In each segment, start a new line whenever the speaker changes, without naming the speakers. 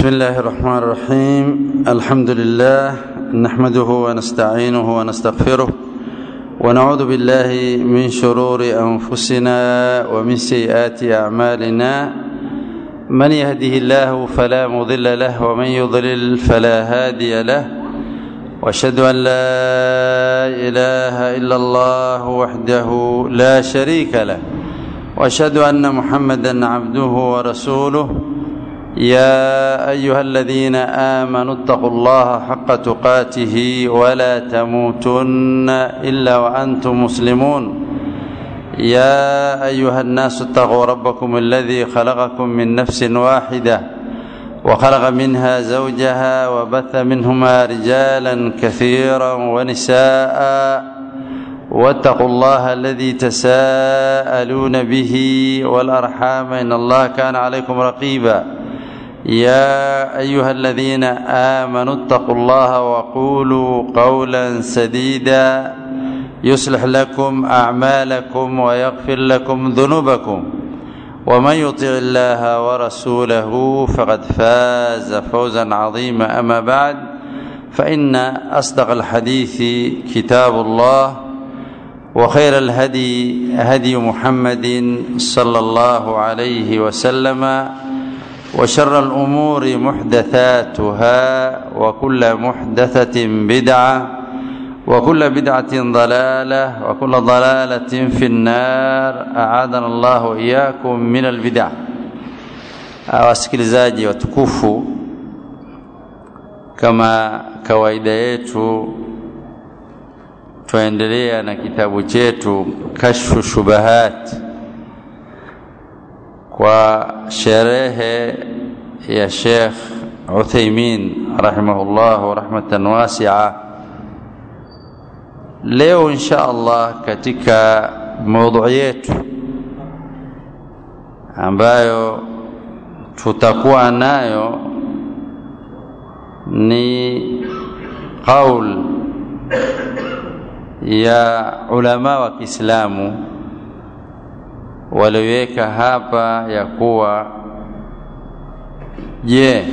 بسم الله الرحمن الرحيم الحمد لله نحمده ونستعينه ونستغفره ونعوذ بالله من شرور انفسنا ومن سيئات اعمالنا من يهده الله فلا مضل له ومن يضلل فلا هادي له واشهد ان لا اله الا الله وحده لا شريك له واشهد ان محمدا عبده ورسوله يا ايها الذين امنوا اتقوا الله حق تقاته ولا تموتن الا وانتم مسلمون يا ايها الناس اتقوا ربكم الذي خلقكم من نفس واحده وخلق منها زوجها وبث منهما رجالا كثيرا ونساء واتقوا الله الذي تساءلون به والارحام ان الله كان عليكم رقيبا يا ايها الذين امنوا اتقوا الله وقولوا قولا سديدا يصلح لكم اعمالكم ويغفر لكم ذنوبكم ومن يطع الله ورسوله فقد فاز فوزا عظيما اما بعد فان اصدق الحديث كتاب الله وخير الهدي هدي محمد صلى الله عليه وسلم وشر الامور محدثاتها وكل محدثه بدعه وكل بدعه ضلاله وكل ضلاله في النار اعاذنا الله واياكم من البدع wasikilizaji watukufu kama kawaida yetu twaendelea na kitabu chetu kashfu shubahat kwa sherehe ya Sheikh Uthaymin rahimahullah rahmatan wasi'a. Leo insha Allah katika maudhui yetu ambayo tutakuwa nayo ni qaul ya ulama wa Kiislamu waliweka hapa ya kuwa je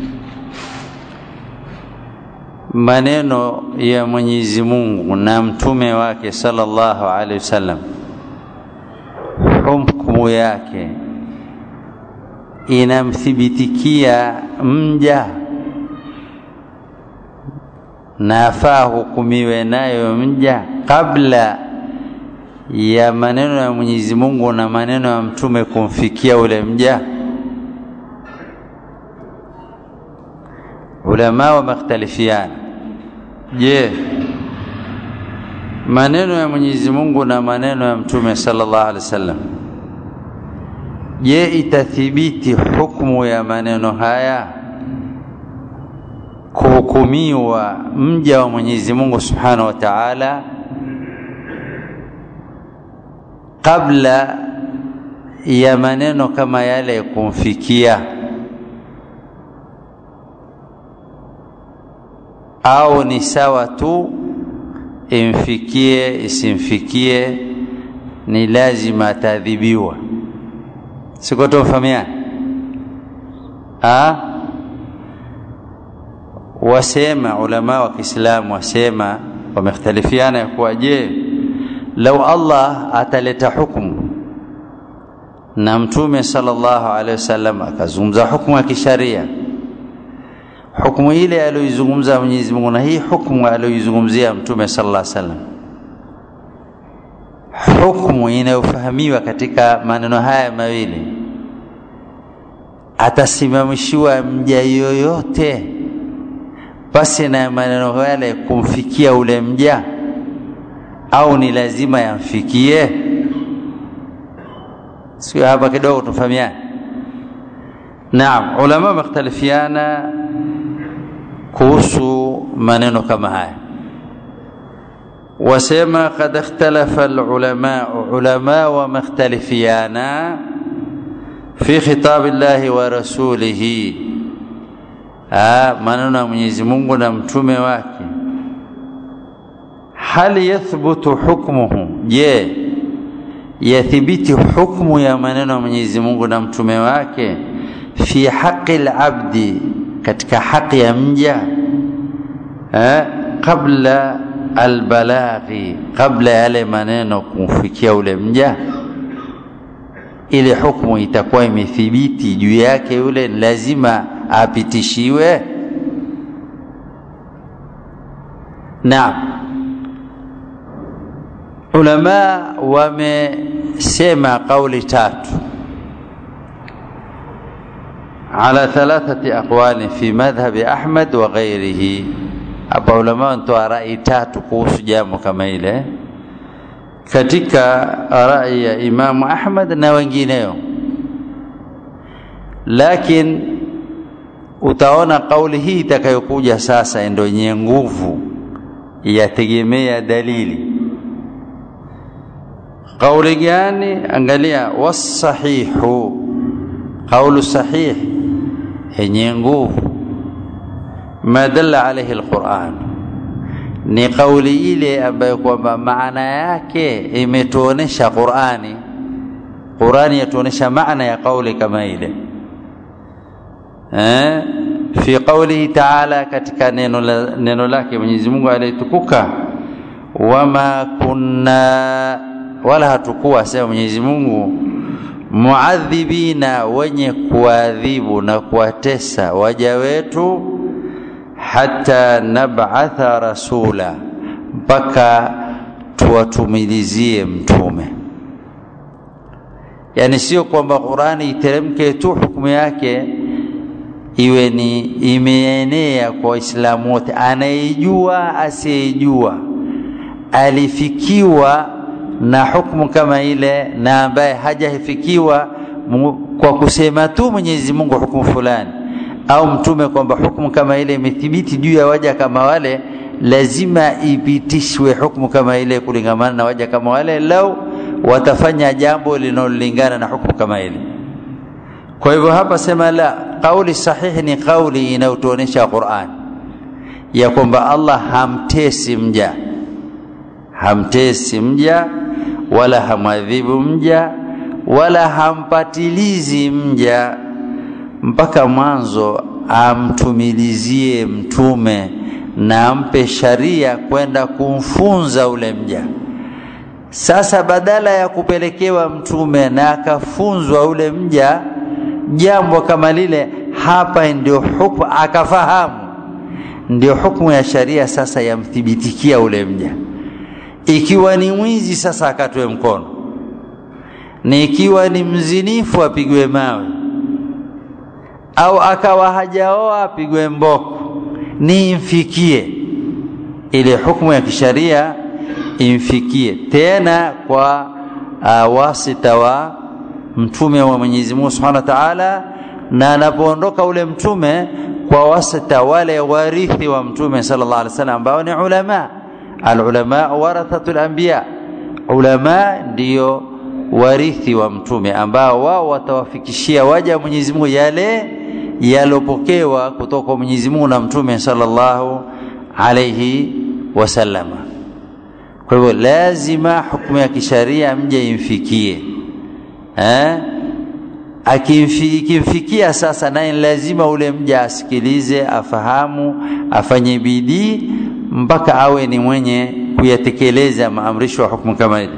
maneno ya Mwenyezi Mungu na mtume wake sallallahu alaihi wasallam hukumu yake inamthibitikia mja na afaa hukumiwe nayo mja kabla ya maneno ya Mwenyezi Mungu na maneno ya mtume kumfikia ule mja. Ulama wamekhtalifiana. Je, maneno ya Mwenyezi Mungu na maneno ya mtume sallallahu alaihi wasallam, je, itathibiti hukumu ya maneno haya kuhukumiwa mja wa Mwenyezi Mungu subhanahu wa ta'ala kabla ya maneno kama yale kumfikia au ni sawa tu imfikie isimfikie ni lazima ataadhibiwa siko tumfahamiana ah wasema ulama wa Kiislamu wasema wamekhtalifiana ya kuwa je lau Allah ataleta hukumu na mtume sallallahu alaihi wasallam akazungumza hukumu ya kisharia hukumu ile aliyoizungumza Mwenyezi Mungu na hii hukumu aliyoizungumzia mtume sallallahu alaihi wasallam hukumu inayofahamiwa katika maneno haya mawili atasimamishiwa mja yoyote basi na maneno yale kumfikia ule mja au ni lazima yamfikie sio hapa kidogo tufahamiane naam ulama wamekhtalifiana kuhusu maneno kama haya wasema kad ikhtalafa alulama ulama wamekhtalifiana fi khitab llahi wa rasulihi maneno ya Mwenyezi Mungu na mtume wake hal yathbutu hukmuhu je yathibiti hukmu ya maneno ya Mwenyezi Mungu na mtume wake fi haqi al-abdi katika haki ya mja eh, kabla albalaghi, kabla yale maneno kumfikia ule mja, ile hukumu itakuwa imethibiti juu yake, yule lazima apitishiwe. Naam, ulama wamesema kauli tatu ala thalathati aqwali fi madhhabi Ahmad wa ghairihi. Hapa ulama wanatoa rai tatu kuhusu jambo kama ile katika rai ya Imamu Ahmad na wengineo, lakini utaona kauli hii itakayokuja sasa ndio yenye nguvu, yategemea dalili. Kauli gani? Angalia, wasahihu, kaulu sahih yenye nguvu, ma dalla alaihi alquran, ni kauli ile ambayo kwamba maana yake imetuonesha Qurani. Qurani yatuonesha maana ya kauli kama ile eh, fi qaulihi taala, katika neno, la, neno lake Mwenyezi Mungu aliyetukuka, wama kunna, wala hatukuwa sema Mwenyezi Mungu muadhibina, wenye kuadhibu na kuwatesa waja wetu, hata nab'atha rasula, mpaka tuwatumilizie mtume. Yani sio kwamba Qurani iteremke tu hukumu yake iwe ni imeenea kwa Waislamu wote, anayejua asiyejua, alifikiwa na hukumu kama ile na ambaye hajafikiwa kwa kusema tu Mwenyezi Mungu hukumu fulani au mtume kwamba hukumu kama ile imethibiti juu ya waja kama wale, lazima ipitishwe hukumu kama ile kulingamana na waja kama wale, lau watafanya jambo linalolingana na hukumu kama ile. Kwa hivyo hapa sema la, kauli sahihi ni kauli inayotuonesha Qur'an ya kwamba Allah hamtesi mja, hamtesi mja wala hamwadhibu mja wala hampatilizi mja mpaka mwanzo amtumilizie mtume na ampe sharia kwenda kumfunza ule mja. Sasa badala ya kupelekewa mtume na akafunzwa ule mja jambo kama lile, hapa ndio hukumu akafahamu, ndio hukumu ya sharia sasa yamthibitikia ule mja. Ikiwa ni mwizi sasa akatwe mkono, ni ikiwa ni mzinifu apigwe mawe, au akawa hajaoa apigwe mboko, ni imfikie ile hukumu ya kisharia imfikie, tena kwa uh, wasita wa mtume wa Mwenyezi Mungu Subhanahu wa Ta'ala, na anapoondoka ule mtume kwa wasita wale warithi wa mtume sallallahu alaihi wasallam ambao ni ulama. Alulama warathatul anbiya, ulama ndiyo warithi wa mtume ambao wao watawafikishia waja wa Mwenyezi Mungu yale yalopokewa kutoka kwa Mwenyezi Mungu na mtume sallallahu alaihi wasallama. Kwa hivyo lazima hukumu ya kisharia mje imfikie eh? Akimfikia sasa, naye lazima ule mja asikilize, afahamu, afanye bidii mpaka awe ni mwenye kuyatekeleza maamrisho ya hukumu kama hili.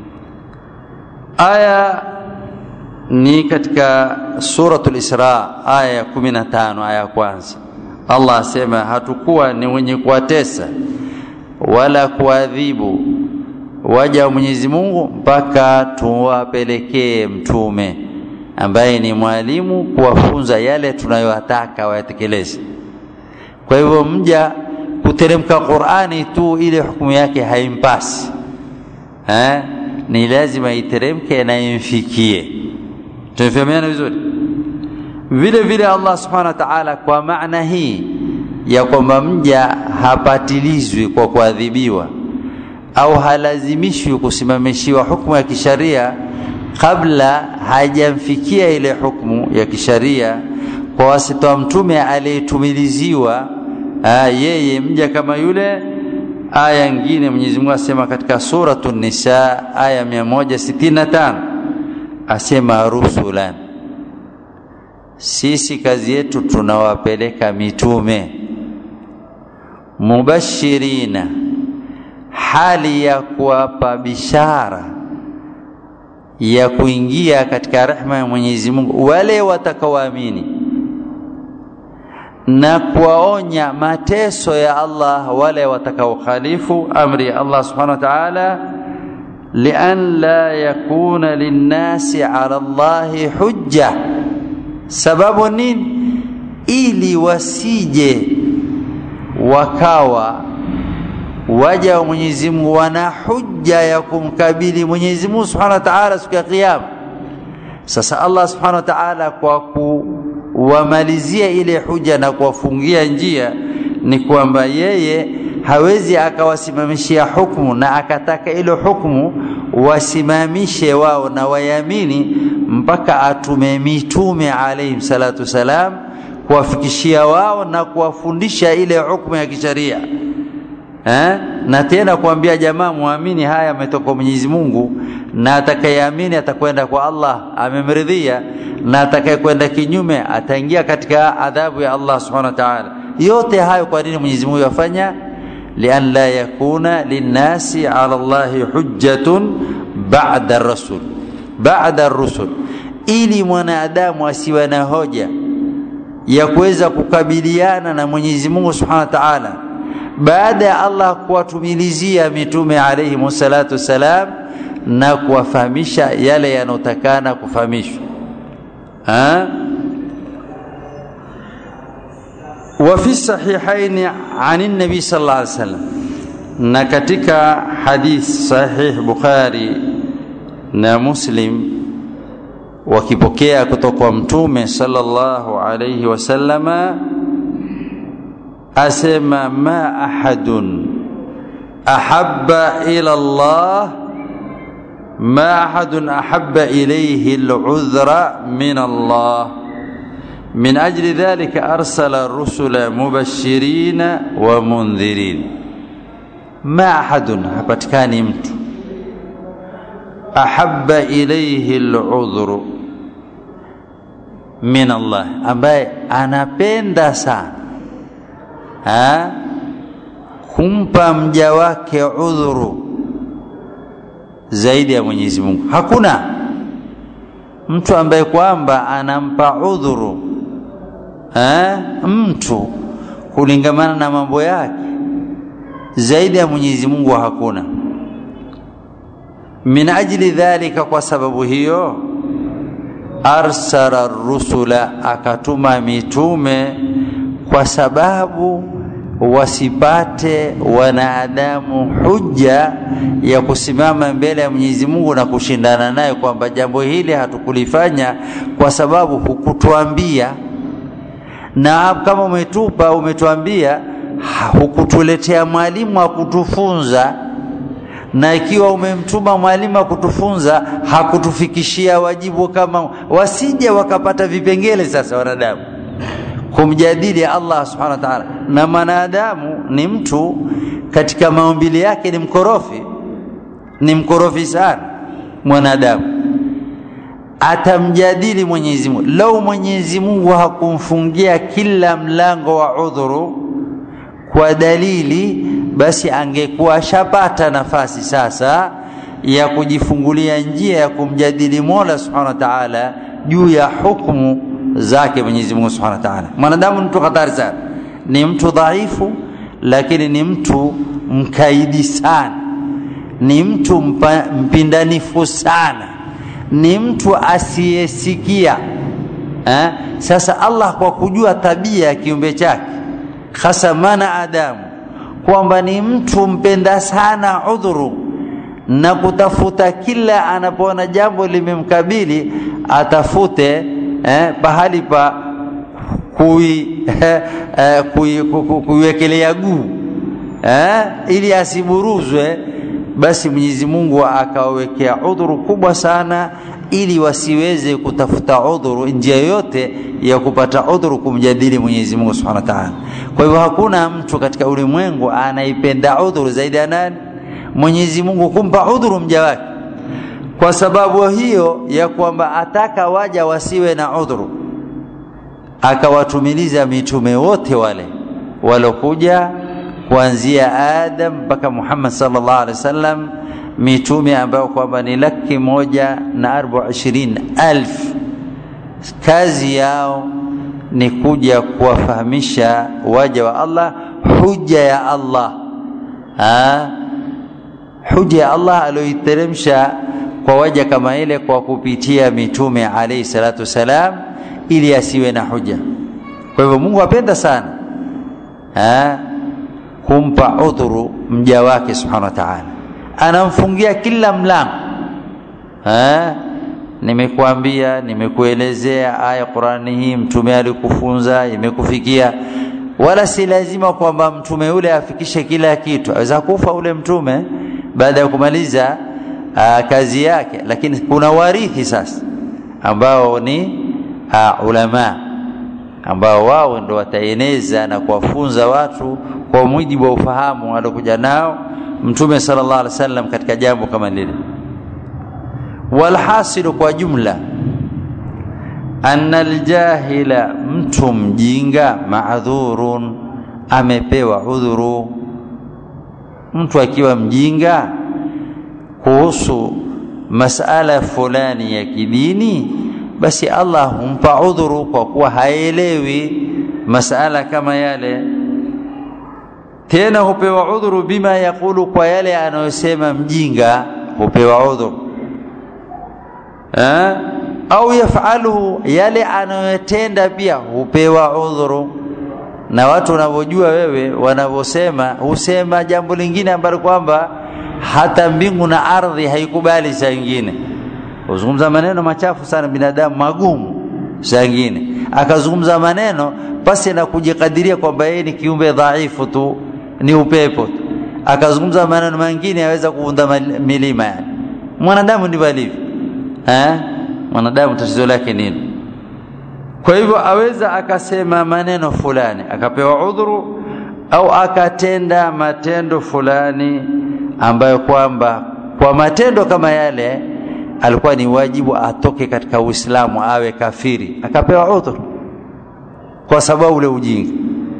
Aya ni katika suratul Isra aya ya 15 aya ya kwanza. Allah asema hatukuwa ni wenye kuwatesa wala kuadhibu waja wa Mwenyezi Mungu mpaka tuwapelekee mtume ambaye ni mwalimu kuwafunza yale tunayowataka wayatekeleze. Kwa hivyo mja kuteremka Qur'ani tu ile hukumu yake haimpasi eh? Ni lazima iteremke na imfikie. Tumefahamiana vizuri? Vile vile Allah subhanahu wa ta'ala, kwa maana hii ya kwamba mja hapatilizwi kwa kuadhibiwa au halazimishwi kusimamishiwa hukumu ya kisharia kabla hajamfikia ile hukumu ya kisharia kwa wasita wa mtume aliyetumiliziwa yeye mja kama yule. Aya nyingine Mwenyezi Mungu asema katika suratu Nisa aya 165 asema rusulan, sisi kazi yetu tunawapeleka mitume mubashirina hali ya kuwapa bishara ya kuingia katika rehma ya Mwenyezi Mungu wale watakaoamini na kuwaonya mateso ya Allah wale watakaokhalifu amri ya Allah subhanahu wa ta'ala lian la yakuna linnasi ala Allahi hujja sababu nini ili wasije wakawa waja wa Mwenyezi Mungu wana hujja ya kumkabili Mwenyezi Mungu Subhanahu wa Ta'ala siku ya kiyama. Sasa Allah Subhanahu wa Ta'ala kwa kuwamalizia ile huja na kuwafungia njia ni kwamba yeye hawezi akawasimamishia hukumu na akataka ile hukumu wasimamishe wao na wayamini mpaka atume mitume alayhim salatu salam kuwafikishia wao na kuwafundisha ile hukumu ya kisharia eh? na tena kuambia jamaa muamini haya ametoka Mwenyezi Mungu na atakayeamini atakwenda kwa Allah amemridhia na atakayekwenda kinyume ataingia katika adhabu ya Allah subhanahu wa ta'ala yote hayo kwa nini Mwenyezi Mungu yafanya lian la yakuna linnasi ala Allahi hujjatun ba'da ar-rasul ba'da ar-rusul ili mwanadamu asiwe na hoja ya kuweza kukabiliana na Mwenyezi Mungu Subhanahu wa Ta'ala baada ya Allah kuwatumilizia mitume alayhi salatu wassalam na kuwafahamisha yale yanotakana kufahamishwa وفي الصحيحين عن النبي صلى الله عليه وسلم na katika hadith sahih Bukhari na Muslim wakipokea kutoka kwa mtume sallallahu alayhi wasallama asema ma ahadun ahabba ila Allah ma ahadun ahabba ilayhi al'udhra min Allah من أجل ذلك أرسل الرسل مبشرين ومنذرين ما أحد hapatikani mtu ahabba ilayhi al'udhru min Allah ambaye anapenda sana ha kumpa mja wake udhuru zaidi ya Mwenyezi Mungu hakuna mtu ambaye kwamba anampa udhuru ha? mtu kulingamana na mambo yake zaidi ya Mwenyezi Mungu hakuna min ajli dhalika kwa sababu hiyo arsala rusula akatuma mitume kwa sababu wasipate wanadamu hujja ya kusimama mbele ya Mwenyezi Mungu na kushindana naye kwamba jambo hili hatukulifanya kwa sababu hukutuambia na kama umetupa umetuambia hukutuletea mwalimu wa kutufunza na ikiwa umemtuma mwalimu wa kutufunza hakutufikishia wajibu kama wasije wakapata vipengele sasa wanadamu kumjadili Allah subhanahu wa ta'ala na mwanadamu ni mtu katika maumbile yake ni mkorofi ni mkorofi sana mwanadamu atamjadili Mwenyezi Mungu lau Mwenyezi Mungu hakumfungia kila mlango wa udhuru kwa dalili basi angekuwa ashapata nafasi sasa ya kujifungulia njia ya kumjadili Mola Subhanahu wa Ta'ala juu ya hukumu zake Mwenyezi Mungu Subhanahu wa Ta'ala. Mwanadamu ni mtu hatari sana, ni mtu dhaifu, lakini ni mtu mkaidi sana, ni mtu mpa, mpindanifu sana, ni mtu asiyesikia eh? Sasa Allah kwa kujua tabia ya kiumbe chake hasa mana Adamu kwamba ni mtu mpenda sana udhuru na kutafuta kila anapoona jambo limemkabili atafute eh, pahali pa kui, eh, eh, kui, ku, kuiwekelea guu eh, ili asiburuzwe basi Mwenyezi Mungu akawawekea udhuru kubwa sana ili wasiweze kutafuta udhuru njia yoyote ya kupata udhuru kumjadili Mwenyezi Mungu Subhanahu wa Ta'ala. Kwa hivyo hakuna mtu katika ulimwengu anaipenda udhuru zaidi ya nani? Mwenyezi Mungu kumpa udhuru mja wake. Kwa sababu hiyo ya kwamba ataka waja wasiwe na udhuru. akawatumiliza mitume wote wale walokuja kuanzia Adam mpaka Muhammad sallallahu alaihi wasallam, mitume ambao kwamba ni laki moja na arba ishirini alf. Kazi yao ni kuja kuwafahamisha waja wa Allah huja ya Allah ha? huja ya Allah aliyoiteremsha kwa waja kama ile kwa kupitia mitume alayhi salatu wasalam, ili asiwe na huja. Kwa hivyo Mungu apenda sana ha? kumpa udhuru mja wake subhanahu wa ta'ala, anamfungia kila mlango ha? Nimekuambia, nimekuelezea aya Qurani hii, mtume alikufunza, imekufikia. Wala si lazima kwamba mtume yule afikishe kila kitu. Aweza kufa ule mtume baada ya kumaliza aa, kazi yake, lakini kuna warithi sasa ambao ni aa, ulama ambao wao ndo wataeneza na kuwafunza watu kwa mujibu wa ufahamu aliokuja nao mtume sallallahu alaihi wasallam katika jambo kama lile. Walhasilu, kwa jumla, anna aljahila, mtu mjinga, maadhurun, amepewa udhuru. Mtu akiwa mjinga kuhusu masala fulani ya kidini, basi Allah humpa udhuru kwa kuwa haelewi masala kama yale. Tena hupewa udhuru bima yakulu, kwa yale anayosema mjinga hupewa udhuru Ha? au yafaluhu yale anayotenda pia hupewa udhuru. Na watu wanavyojua wewe, wanavyosema husema jambo lingine ambalo kwamba hata mbingu na ardhi haikubali. Saa ingine huzungumza maneno machafu sana, binadamu magumu. Saa ingine akazungumza maneno pasi na kujikadiria kwamba yeye ni kiumbe dhaifu tu, ni upepo tu, akazungumza maneno mengine yaweza kuvunda milima. Yani mwanadamu ndivyo alivyo. Eh, mwanadamu tatizo lake nini? Kwa hivyo aweza akasema maneno fulani akapewa udhuru, au akatenda matendo fulani ambayo kwamba kwa matendo kama yale alikuwa ni wajibu atoke katika Uislamu awe kafiri, akapewa udhuru kwa sababu ule ujinga.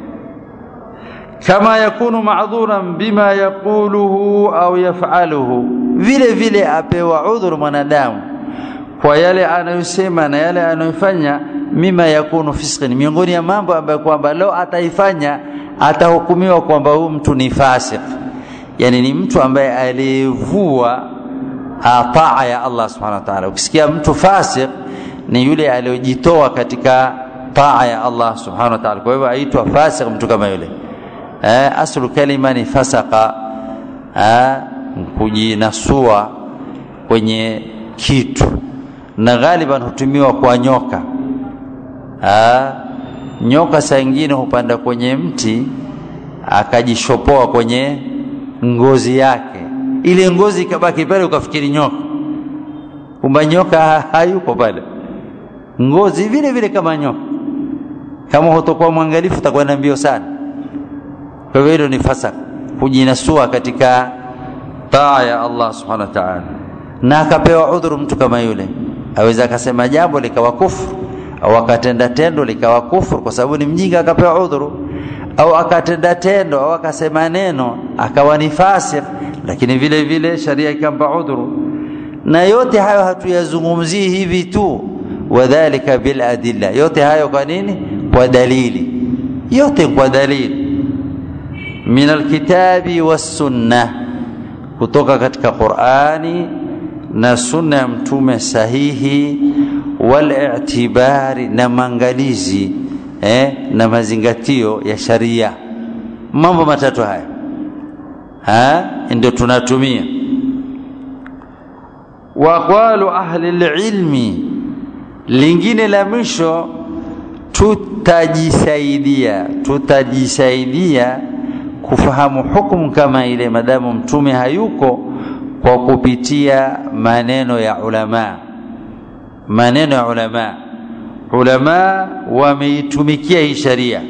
Kama yakunu ma'dhuran bima yaquluhu au yaf'aluhu, vile vile apewa udhuru mwanadamu kwa yale anayosema na yale anayofanya, mima yakunu fisqin, miongoni ya mambo ambayo kwamba leo ataifanya atahukumiwa kwamba huyu mtu ni fasik, yani ni mtu ambaye aliyevua taa ya Allah subhanahu wa ta'ala. Ukisikia mtu fasik ni yule aliyojitoa katika taa ya Allah subhanahu wa ta'ala, kwa hivyo aitwa fasik mtu kama yule. Eh, aslu kalima ni fasaka, eh, kujinasua kwenye kitu na ghaliban hutumiwa kwa nyoka. Aa, nyoka saa ingine hupanda kwenye mti akajishopoa kwenye ngozi yake, ile ngozi ikabaki pale, ukafikiri nyoka, kumbe nyoka hayuko pale, ngozi vile vile kama nyoka. Kama hutokuwa mwangalifu, utakwenda mbio sana. Kwa hivyo hilo ni fasaka, kujinasua katika taa ya Allah subhanahu wa ta'ala, na akapewa udhuru mtu kama yule aweza akasema jambo likawa kufuru au akatenda tendo likawa kufuru kwa sababu ni mjinga akapewa udhuru, au akatenda tendo au akasema neno akawa ni fasik, lakini vile vile sharia ikampa udhuru. Na yote hayo hatuyazungumzii hivi tu, wadhalika bil adilla, yote hayo kwa nini? Kwa dalili, yote kwa dalili min alkitabi wassunna, kutoka katika Qur'ani na sunna ya mtume sahihi, wal i'tibari na maangalizi eh, na mazingatio ya sharia. Mambo matatu haya ha ndio tunatumia. Wa aqwalu ahli lilmi, lingine la mwisho tutajisaidia, tutajisaidia kufahamu hukumu kama ile, madamu mtume hayuko kwa kupitia maneno ya ulama. Maneno ya ulama, ulama wameitumikia hii sharia,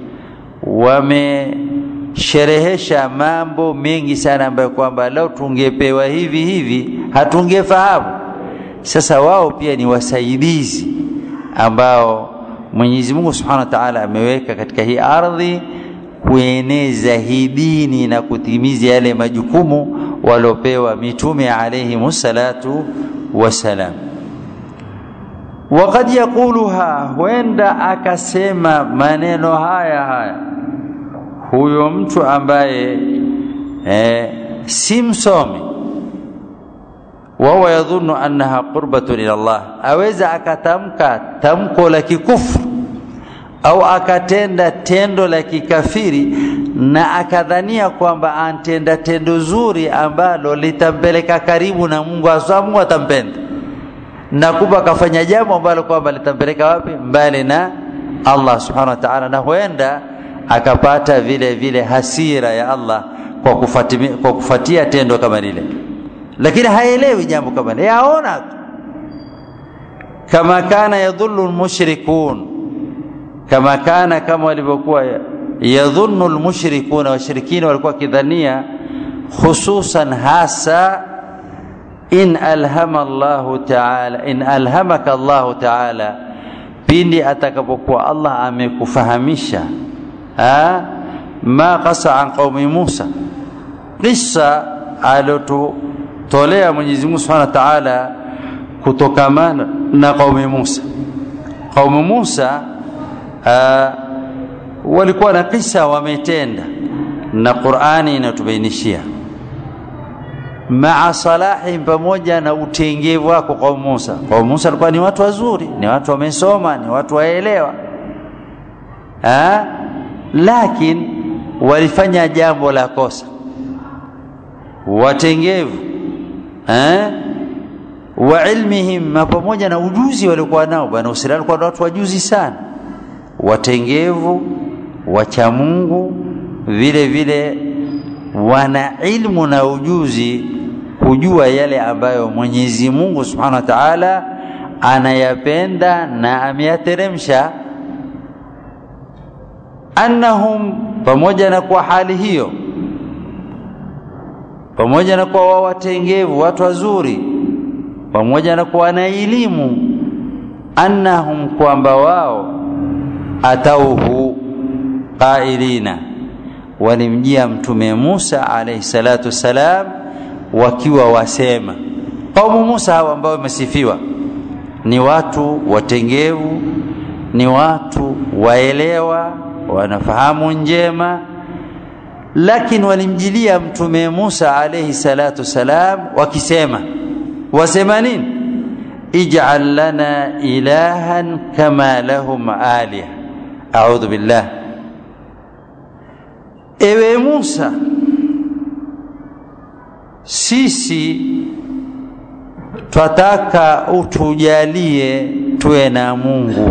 wamesherehesha mambo mengi sana ambayo kwamba leo tungepewa hivi hivi hatungefahamu. Sasa wao pia ni wasaidizi ambao Mwenyezi Mungu Subhanahu wa Ta'ala ameweka katika hii ardhi kueneza hii dini na kutimiza yale majukumu waliopewa mitume alayhi salatu wasalam. Waqad yaquluha, huenda akasema maneno haya haya huyo mtu ambaye eh, si msomi wahuwa yadhunnu annaha qurbatun ila Allah, aweza akatamka tamko la kikufru au akatenda tendo la kikafiri na akadhania kwamba antenda tendo zuri ambalo litampeleka karibu na Mungu, hasa Mungu atampenda, na kumbe akafanya jambo ambalo kwamba litampeleka wapi? Mbali na Allah subhanahu wa ta'ala, na huenda akapata vile vile hasira ya Allah kwa kufatia, kwa kufatia tendo kama lile, lakini haelewi jambo kama lile, yaona tu kama kana yadhullu almushrikun, kama kana kama walivyokuwa yadhunnu almushrikuna, washirikina walikuwa kidhania hususan hasa in alhama Allahu ta'ala, in alhamaka Allahu ta'ala, pindi atakapokuwa Allah amekufahamisha ma qasa an qaumi Musa, kisa alotolea Mwenyezi Mungu Subhanahu wa Ta'ala kutokamana na qaumi Musa. Qaumi Musa aa, walikuwa na kisa wametenda, na Qur'ani inatubainishia maa salahi, pamoja na utengevu wako qaumi Musa. Qaumi Musa walikuwa ni watu wazuri, ni watu wamesoma, ni watu waelewa lakini walifanya jambo la kosa, watengevu eh? wa ilmihim, pamoja na ujuzi waliokuwa nao. Bwana Israeli walikuwa na watu wajuzi sana, watengevu, wacha Mungu, vile vile wana ilmu na ujuzi kujua yale ambayo Mwenyezi Mungu Subhanahu wa Ta'ala anayapenda na ameyateremsha annahum, pamoja na kwa hali hiyo, pamoja na kuwa wao watengevu, watu wazuri, pamoja na kuwa na elimu, annahum, kwamba wao atauhu qailina, walimjia Mtume Musa alayhi salatu wassalam, wakiwa wasema. Kaumu Musa hawa ambao wamesifiwa ni watu watengevu, ni watu waelewa wanafahamu njema, lakini walimjilia mtume Musa alayhi salatu salam wakisema, wasema nini? ij'al lana ilahan kama lahum aliha. A'udhu billah, ewe Musa, sisi twataka utujalie tuwe na Mungu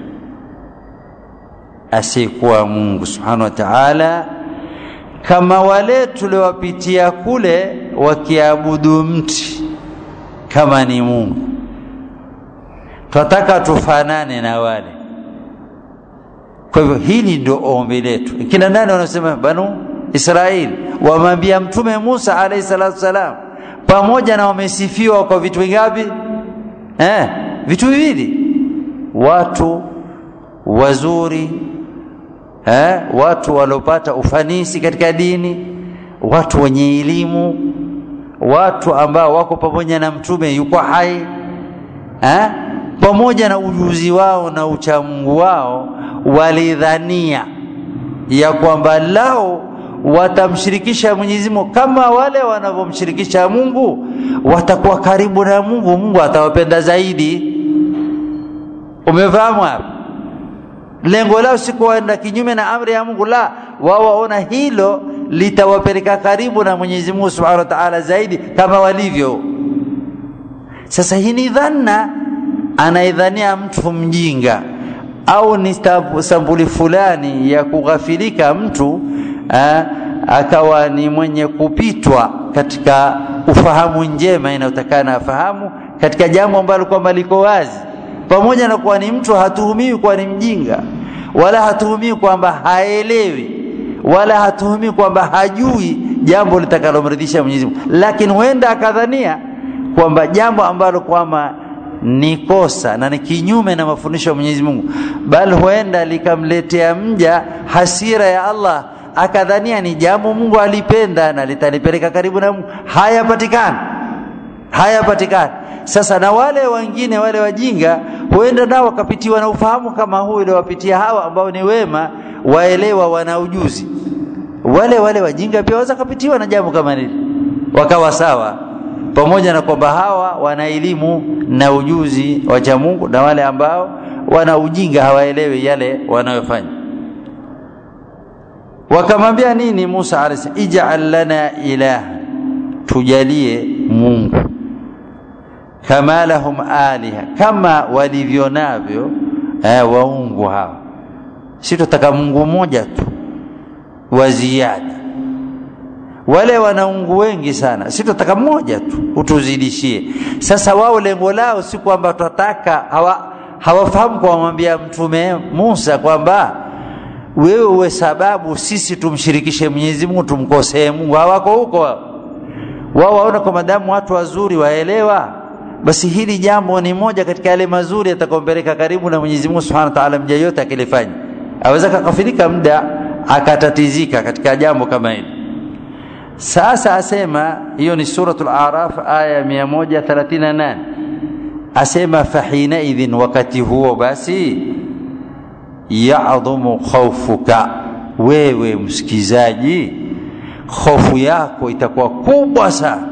asiyekuwa Mungu subhanahu wa ta'ala, kama wale tuliowapitia kule wakiabudu mti kama ni Mungu. Twataka tufanane na wale. Kwa hivyo hili ndio ombi letu. Kina nani wanasema? Banu Israeli wamwambia Mtume Musa alayhi salatu salam, pamoja na wamesifiwa kwa vitu vingapi? Eh, vitu viwili, watu wazuri eh, watu waliopata ufanisi katika dini, watu wenye elimu, watu ambao wako pamoja na mtume yuko hai eh, pamoja na ujuzi wao na uchamungu wao, walidhania ya kwamba lao watamshirikisha Mwenyezi Mungu kama wale wanavyomshirikisha Mungu, watakuwa karibu na Mungu, Mungu atawapenda zaidi. Umefahamu hapa? lengo lao si kuenda kinyume na amri ya Mungu, la wao waona hilo litawapeleka karibu na Mwenyezi Mungu Subhanahu wa Ta'ala zaidi kama walivyo. Sasa hii ni dhanna anaidhania mtu mjinga au ni sampuli fulani ya kughafilika mtu aa, akawa ni mwenye kupitwa katika ufahamu njema inayotakana afahamu katika jambo ambalo kwamba liko wazi pamoja na kuwa ni mtu hatuhumiwi kuwa ni mjinga wala hatuhumiwi kwamba haelewi wala hatuhumiwi kwamba hajui jambo litakalomridhisha Mwenyezi Mungu, lakini huenda akadhania kwamba jambo ambalo kwamba ni kosa na ni kinyume na mafundisho ya Mwenyezi Mungu, bal huenda likamletea mja hasira ya Allah, akadhania ni jambo Mungu alipenda na litalipeleka karibu na Mungu. Hayapatikani, hayapatikani. Sasa na wale wengine wale wajinga huenda nao wakapitiwa na ufahamu kama huu uliowapitia hawa ambao ni wema, waelewa, wana ujuzi. Wale wale wajinga pia waweza kapitiwa na jambo kama hili, wakawa sawa, pamoja na kwamba hawa wana elimu na ujuzi wa cha Mungu, na wale ambao wana ujinga hawaelewi yale wanayofanya. Wakamwambia nini Musa alayhi ij'al lana ilaha, tujalie Mungu kama lahum aliha, kama walivyo navyo eh, waungu hawa. Si tutaka Mungu mmoja tu wa ziada. Wale wanaungu wengi sana, si tutaka mmoja tu utuzidishie. Sasa wao lengo lao si kwamba tutataka, hawa hawafahamu kwa kumwambia Mtume Musa kwamba wewe uwe sababu sisi tumshirikishe Mwenyezi Mungu, tumkosee Mungu. Hawako huko wao. Wao waona kwa madamu watu wazuri waelewa basi hili jambo ni moja katika yale mazuri yatakayompeleka karibu na Mwenyezi Mungu Subhanahu wa Ta'ala. Mja yote akilifanya aweza kakafirika muda akatatizika katika jambo kama hili. Sasa asema hiyo ni suratul Araf aya 138, asema fahina idhin, wakati huo basi yadhumu khawfuka, wewe msikizaji, hofu yako itakuwa kubwa sana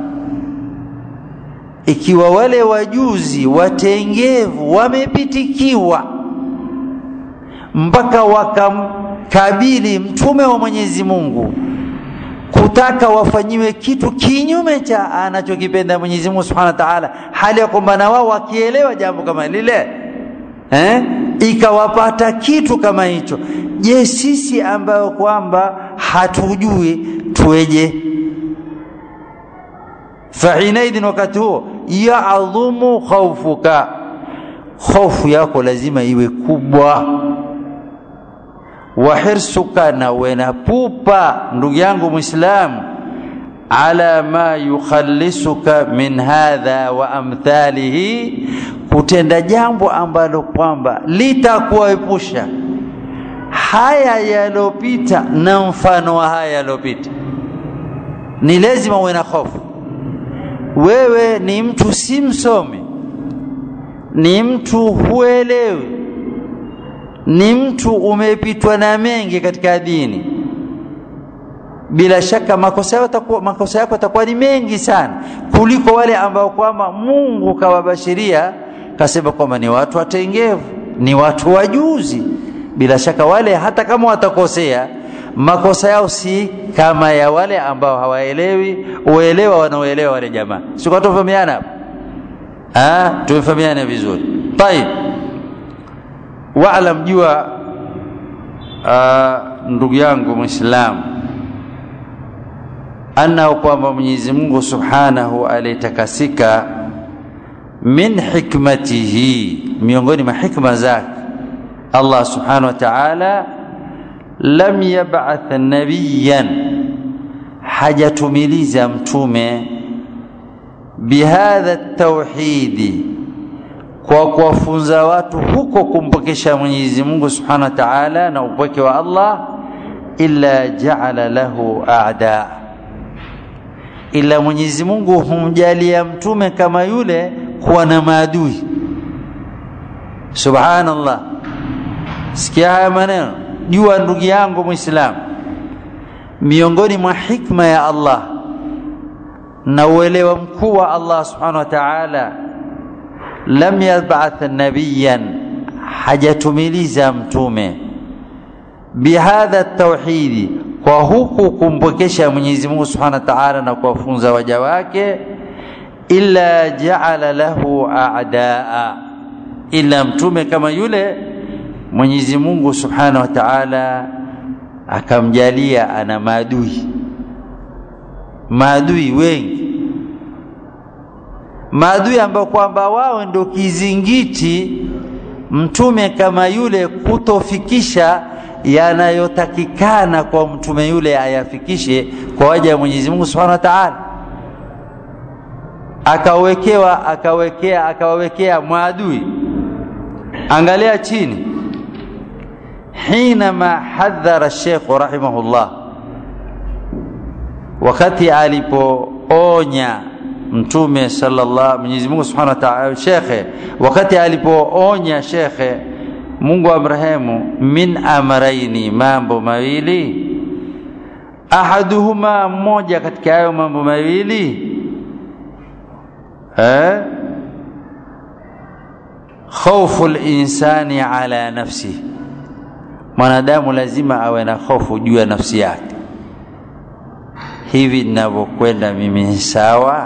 ikiwa wale wajuzi watengevu wamepitikiwa mpaka wakamkabili mtume wa Mwenyezi Mungu kutaka wafanyiwe kitu kinyume cha anachokipenda Mwenyezi Mungu Subhanahu wa Ta'ala, hali ya kwamba na wao wakielewa jambo kama lile eh, ikawapata kitu kama hicho. Je, sisi ambayo kwamba hatujui tuweje? fahinaidhin, wakati huo yaadhumu khaufuka, hofu yako lazima iwe kubwa. Wahirsuka, na wena pupa, ndugu yangu Muislamu, ala ma yukhallisuka min hadha wa amthalihi, kutenda jambo ambalo kwamba litakuepusha haya yalopita na mfano wa haya yalopita. Ni lazima uwe na hofu wewe ni mtu si msomi, ni mtu huelewi, ni mtu umepitwa na mengi katika dini, bila shaka makosa yako yatakuwa makosa yako yatakuwa ni mengi sana kuliko wale ambao kwamba Mungu kawabashiria kasema kwamba ni watu watengevu, ni watu wajuzi. Bila shaka wale hata kama watakosea makosa yao si kama ya wale ambao hawaelewi uelewa wanaoelewa wale jamaa. Si kwa tufahamiana hapo? Ah, tumefahamiana vizuri. Tayib. Waalam jua ndugu yangu Muislamu annahu kwamba Mwenyezi Mungu Subhanahu alitakasika min hikmatihi, miongoni mwa hikma zake Allah Subhanahu wa Ta'ala lam yab'ath nabiyan, hajatumiliza mtume bihadha tauhidi, kwa kuwafunza watu huko kumpokesha Mwenyezi Mungu Subhanahu wa Ta'ala na upweke wa Allah, illa ja'ala lahu a'da, ila Mwenyezi Mungu humjalia mtume kama yule kuwa na maadui. Subhanallah, sikia haya maneno jua ndugu yangu Muislamu, miongoni mwa hikma ya Allah na uelewa mkuu wa Allah subhanahu wa ta'ala, lam yab'ath nabiyan, hajatumiliza mtume bihadha tauhidi, kwa huku kumpokesha Mwenyezi Mungu subhanahu wa ta'ala na kuwafunza waja wake, illa ja'ala lahu a'daa, ila mtume kama yule Mwenyezi Mungu Subhanahu wa Ta'ala akamjalia ana maadui, maadui wengi, maadui ambao kwamba wao ndio kizingiti mtume kama yule kutofikisha yanayotakikana kwa mtume yule ayafikishe kwa waja wa Mwenyezi Mungu Subhanahu wa Ta'ala. akawekewa akawekea akawawekea mwadui angalia chini hinama hadhara Sheikh rahimahullah wakati alipoonya mtume sallallahu Mwenyezi Mungu Subhanahu wa Ta'ala shekhe wakati alipoonya shekhe Mungu amrehemu min amraini mambo mawili ahaduhuma mmoja katika hayo mambo mawili eh khawfu linsani ala nafsi mwanadamu lazima awe na hofu juu ya nafsi yake hivi ninavyokwenda mimi sawa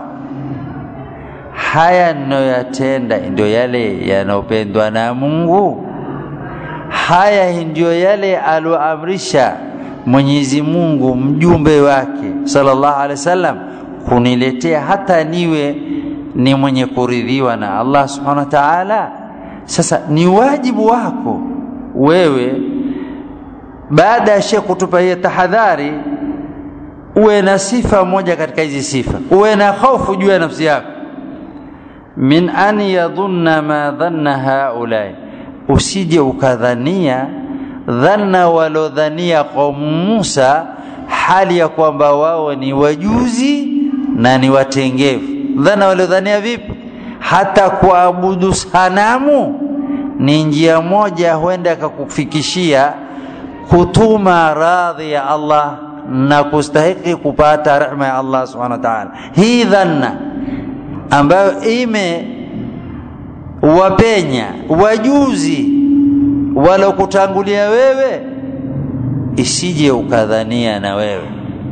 haya ninayoyatenda ndio yale yanayopendwa na Mungu haya ndio yale aloamrisha Mwenyezi Mungu mjumbe wake sallallahu alaihi wasallam kuniletea hata niwe ni mwenye kuridhiwa na Allah subhanahu wa ta'ala sasa ni wajibu wako wewe baada ya Sheikh kutupa hiyo tahadhari uwe na sifa moja katika hizi sifa uwe na hofu juu ya nafsi yako min an yadhunna ma dhanna haulai usije ukadhania dhanna walodhania qaumu Musa hali ya kwamba wao ni wajuzi na ni watengevu dhana waliodhania vipi hata kuabudu sanamu ni njia moja huenda akakufikishia kutuma radhi ya Allah na kustahiki kupata rehma ya Allah subhanahu wa ta'ala hii dhanna ambayo ime wapenya wajuzi walokutangulia wewe isije ukadhania na wewe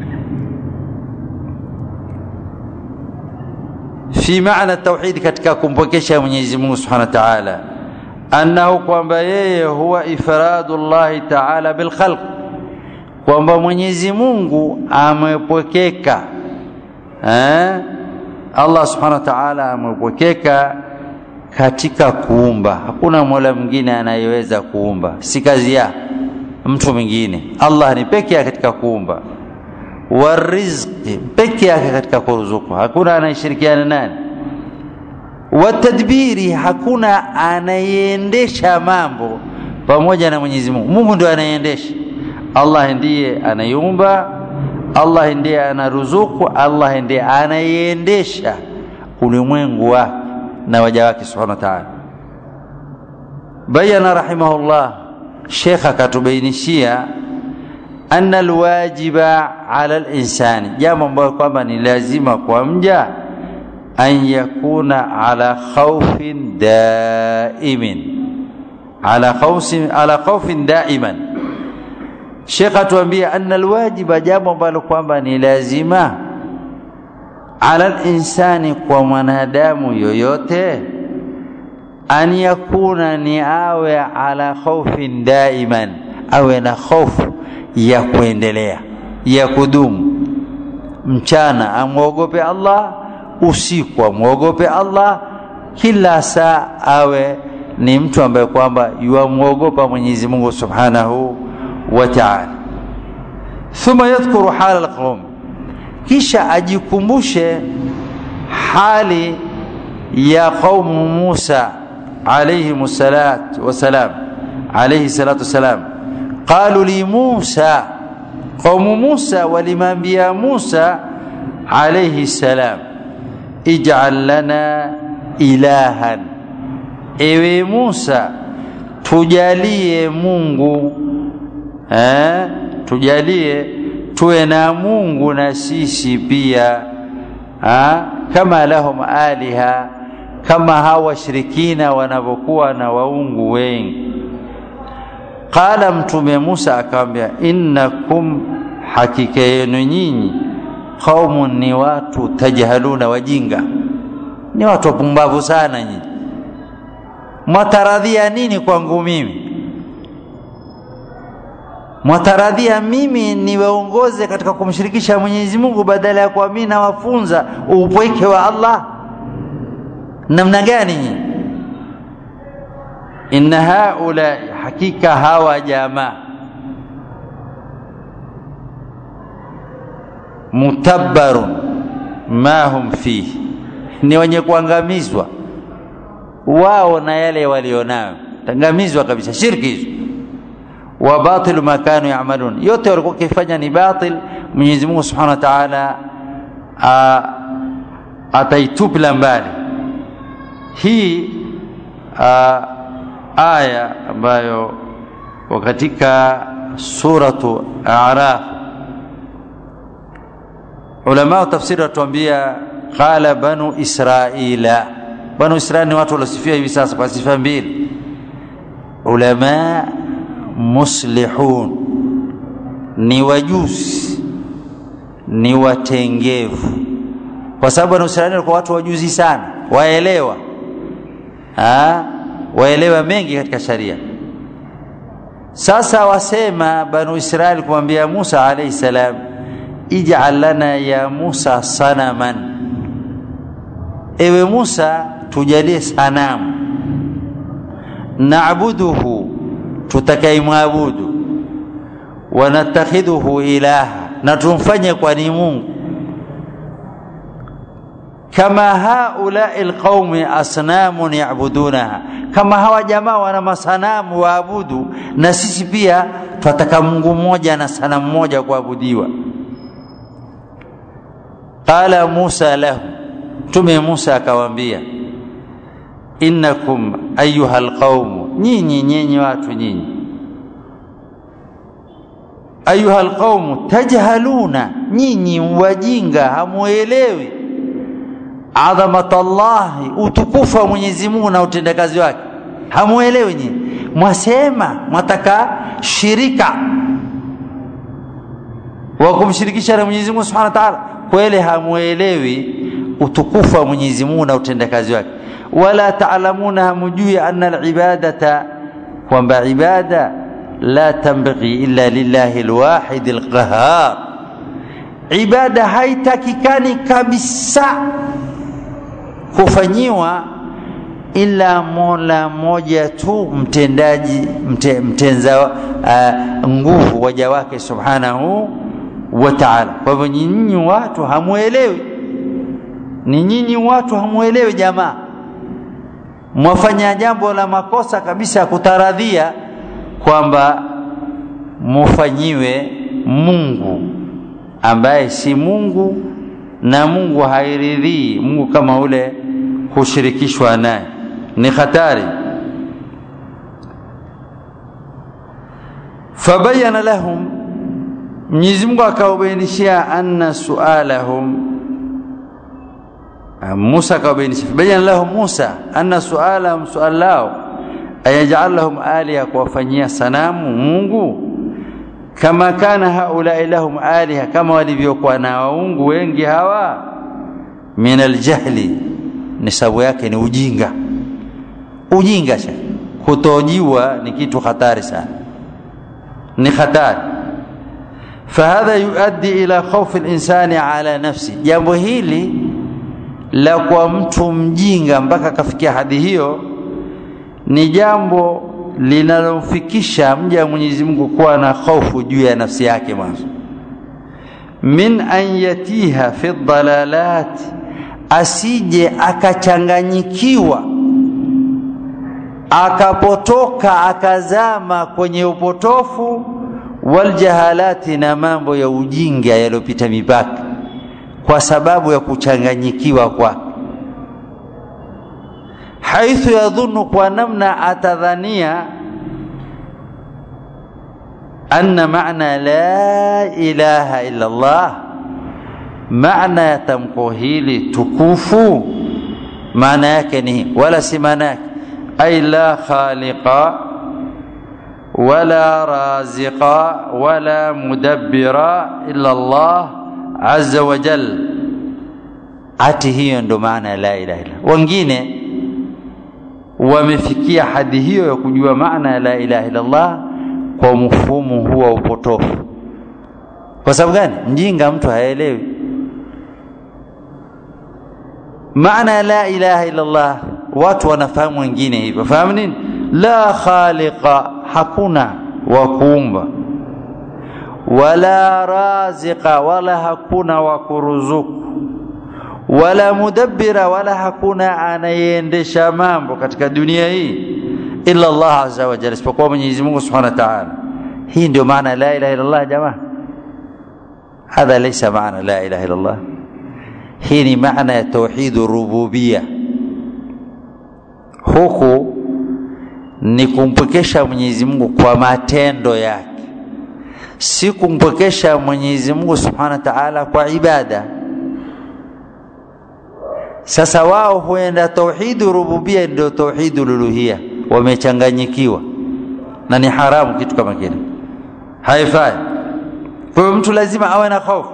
fi maana tauhid katika kumpokesha Mwenyezi Mungu Subhanahu wa Ta'ala annahu kwamba yeye huwa ifradu Allah Ta'ala bil khalq kwamba Mwenyezi Mungu amepokeka eh Allah Subhanahu wa Ta'ala amepokeka katika kuumba hakuna mola mwingine anayeweza kuumba si kazi ya mtu mwingine Allah ni peke yake katika kuumba warizqi peke yake katika kuruzuku hakuna anayeshirikiana nani watadbiri hakuna anayeendesha mambo pamoja na Mwenyezi Mungu Mungu ndio anayeendesha Allah ndiye anayumba Allah ndiye anaruzuku Allah ndiye anayeendesha ulimwengu wake na waja wake subhanahu wa ta'ala bayana rahimahullah Sheikh akatubainishia anna alwajiba ala alinsani jambo ambalo kwamba ni lazima kwa mja an yakuna ala khawfin daimin ala khawfin ala khawfin daiman Sheikh atuambia anna alwajiba jambo ambalo kwamba ni lazima ala insani kwa mwanadamu yoyote an yakuna ni awe ala khawfin daiman awe na hofu ya kuendelea ya kudumu mchana amwogope Allah usiku amwogope Allah kila saa awe ni mtu ambaye kwamba yuamwogopa Mwenyezi Mungu Subhanahu wa Ta'ala thumma yadhkuru hala alqawm kisha ajikumbushe hali ya qaumu Musa alayhi salatu wasalam alayhi salatu wasalam qalu li Musa qaumu Musa walimwambia Musa alayhi salam ij'al lana ilahan ewe Musa tujalie Mungu eh tujalie tuwe na Mungu na sisi pia ha? kama lahum aliha kama hawa washirikina wanavyokuwa na waungu wengi qala mtume Musa akamwambia innakum hakika yenu nyinyi qaumun ni watu tajhaluna wajinga ni watu wapumbavu sana nyinyi mwataradhia nini kwangu mimi mwataradhia mimi niwaongoze katika kumshirikisha Mwenyezi Mungu badala ya kuwa mimi nawafunza upweke wa Allah namna gani nyinyi inna haula hakika hawa jamaa mutabbarun ma hum fihi ni wenye kuangamizwa wao na yale walionayo tangamizwa kabisa shirki hizo wa batilu ma kanu yamalun yote walikuwa wakifanya ni batil Mwenyezi Mungu Subhanahu wa Ta'ala ataitupila mbali hii a, aya ambayo katika suratu A'raf ulama wa tafsiri watuambia qala banu israila banu israili ni watu waliosifia hivi sasa kwa sifa mbili ulama muslihun ni wajuzi ni watengevu kwa sababu banu israili walikuwa watu wajuzi sana waelewa ha? waelewa mengi katika sharia sasa wasema banu israili kumwambia musa alaihi salam ij'al lana ya musa sanaman ewe musa tujalie sanamu naabuduhu tutakaimwabudu wanatakhidhuhu ilaha na tumfanye kwa ni mungu kama haulai alqaumi asnamun yabudunaha kama hawa jamaa wana masanamu waabudu na sisi pia twataka mungu mmoja na sanamu moja kuabudiwa qala musa lahu mtume musa akawaambia innakum ayuha alqaumu nyinyi nyinyi watu nyinyi ayuha alqaumu tajhaluna nyinyi wajinga hamuelewi adhamata llahi utukufu wa mwenyezi mungu na utendakazi wake hamuelewi nyinyi mwasema mwataka shirika wa kumshirikisha na mwenyezi mungu subhanahu wa taala kweli hamuelewi utukufu wa mwenyezi mungu na utendakazi wake wala taalamuna hamujui anna alibadata kwamba ibada la tambaghi illa lillahi alwahid alqahar ibada haitakikani kabisa kufanyiwa ila mola moja tu mtendaji mte, mtenza uh, nguvu waja wake subhanahu wa ta'ala kwa hivyo nyinyi watu hamuelewi ni nyinyi watu hamuelewi jamaa mwafanya jambo la makosa kabisa ya kutaradhia kwamba mufanyiwe Mungu ambaye si Mungu na Mungu hairidhii Mungu kama ule hushirikishwa naye ni hatari fabayana lahum Mwenyezi Mungu akawabainishia anna sualahum Musa akawabainisha fabayana lahum Musa anna sualahum sual lao ayaj'al lahum aliha kuwafanyia sanamu Mungu kama kana haulai lahum aliha kama walivyokuwa na waungu wengi hawa min aljahli ni sababu yake ni ujinga ujinga sha kutojua ni kitu hatari sana ni hatari fahadha yuaddi ila khawfi linsani ala nafsi jambo hili la kwa mtu mjinga mpaka akafikia hadi hiyo ni jambo linalomfikisha mja wa Mwenyezi Mungu kuwa na hofu juu ya nafsi yake mwanzo min an yatiha fi dhalalat asije akachanganyikiwa akapotoka akazama kwenye upotofu waljahalati na mambo ya ujinga yaliyopita mipaka kwa sababu ya kuchanganyikiwa kwake haithu yadhunnu kwa namna atadhania anna maana la ilaha illa Allah maana ya tamko hili tukufu maana yake ni wala si maana yake ay la khaliqa wala raziqa wala mudabbira illa Allah azza wa jal ati hiyo ndo maana ya la ilaha illa wengine wamefikia hadi hiyo ya kujua maana ya la ilaha illa Allah kwa mfumo huwa upotofu kwa sababu gani mjinga mtu haelewi maana ya la ilaha illa Allah watu wanafahamu wengine hivyo fahamu nini la khaliqa hakuna wa kuumba wala raziqa wala hakuna wa kuruzuku wala mudabbira wala hakuna anayeendesha mambo katika dunia hii illa Allah azza wa jalla isipokuwa Mwenyezi Mungu Subhanahu wa Ta'ala hii ndio maana la ilaha illa Allah jamaa hadha laysa maana la ilaha illa Allah hii ni maana ya tauhid rububia huku ni kumpwekesha Mwenyezi Mungu kwa matendo yake si kumpwekesha Mwenyezi Mungu Subhanahu wa Ta'ala kwa ibada sasa wao huenda tauhidu rububia ndio tauhidu uluhia wamechanganyikiwa na ni haramu kitu kama kile haifai kwa hiyo mtu lazima awe na hofu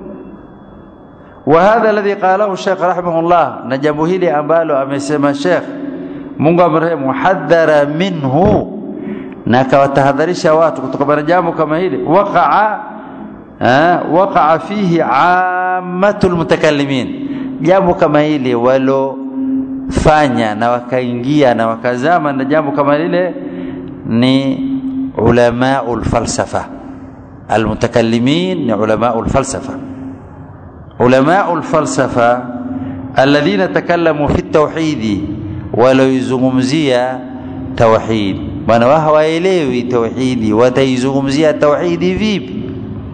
وهذا الذي قاله الشيخ رحمه الله na jambo hili ambalo amesema Sheikh Mungu amrehemu hadhara minhu na akawatahadharisha watu kutokana na jambo kama hili waqa'a waqa'a fihi ammatul mutakallimin jambo kama hili walofanya na wakaingia na wakazama na jambo kama lile ni ulamaul falsafa almutakallimin ni ulamaul falsafa ulamaul falsafa alladhina takallamu fi tauhidi waloizungumzia tauhid bwana wao hawaelewi tauhidi wataizungumzia tauhidi vipi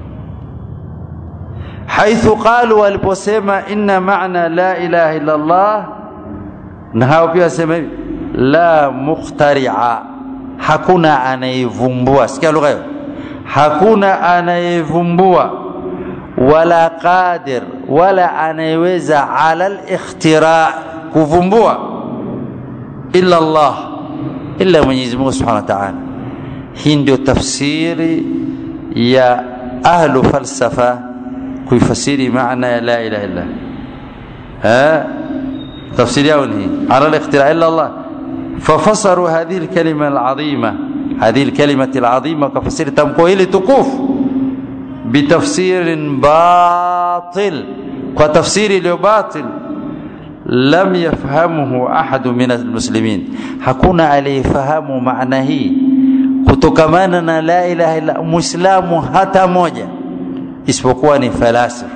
حيث قالوا waliposema inna maana la ilaha illa Allah na hao pia wasema hivi la mukhtari'a hakuna anayevumbua sikia lugha hiyo hakuna anayevumbua wala qadir wala anayeweza ala al-ikhtira kuvumbua illa Allah illa Mwenyezi Mungu Subhanahu wa Ta'ala hii ndio tafsiri ya ahlu falsafa kuifasiri maana ya la ilaha illa ha tafsiri yao ni ala al-ikhtira illa Allah ففسروا هذه الكلمة العظيمة هذه الكلمة العظيمة كفسير تمكو إلي تقوف بتفسير باطل وتفسير باطل لم يفهمه أحد من المسلمين hakuna aliyefahamu maana hii kutokamana na la ilaha illa muislamu hata moja isipokuwa ni falasifa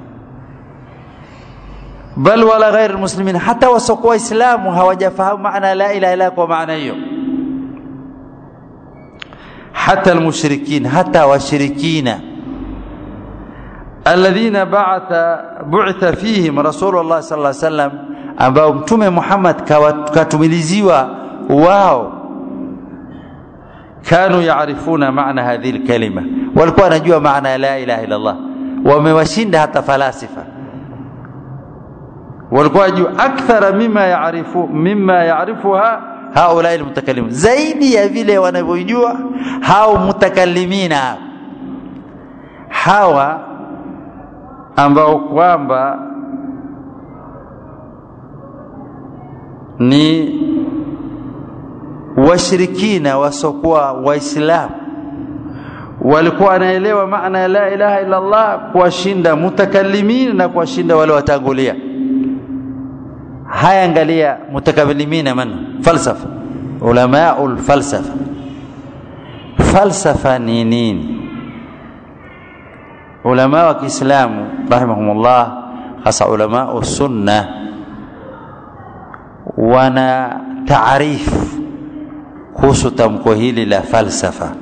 bal wala ghair muslimin hata wasokuwa waislamu hawajafahamu maana la ilaha illa kwa maana hiyo hata almushrikin hata washirikina alladhina ba'atha bu'itha fihim rasulullah sallallahu alaihi wasallam ambao mtume Muhammad katumiliziwa wao kanu yaarifuna maana hadhihi alkalima walikuwa wanajua maana ya la ilaha illa Allah wamewashinda hata falasifa walikuwa wajua akthara mima yaarifu mima yaarifuha haula almutakallimun zaidi ya vile wanavyojua hao mutakallimina hawa ambao kwamba ni washirikina wasokuwa waislamu walikuwa wanaelewa maana ya la ilaha illa Allah kuwashinda mutakallimin na kuwashinda wale watangulia haya angalia mutakallimina man falsafa ulamaul falsafa falsafa ni nini ulama wa Kiislamu rahimahumullah hasa ulama sunna wana taarifu kuhusu tamko hili la falsafa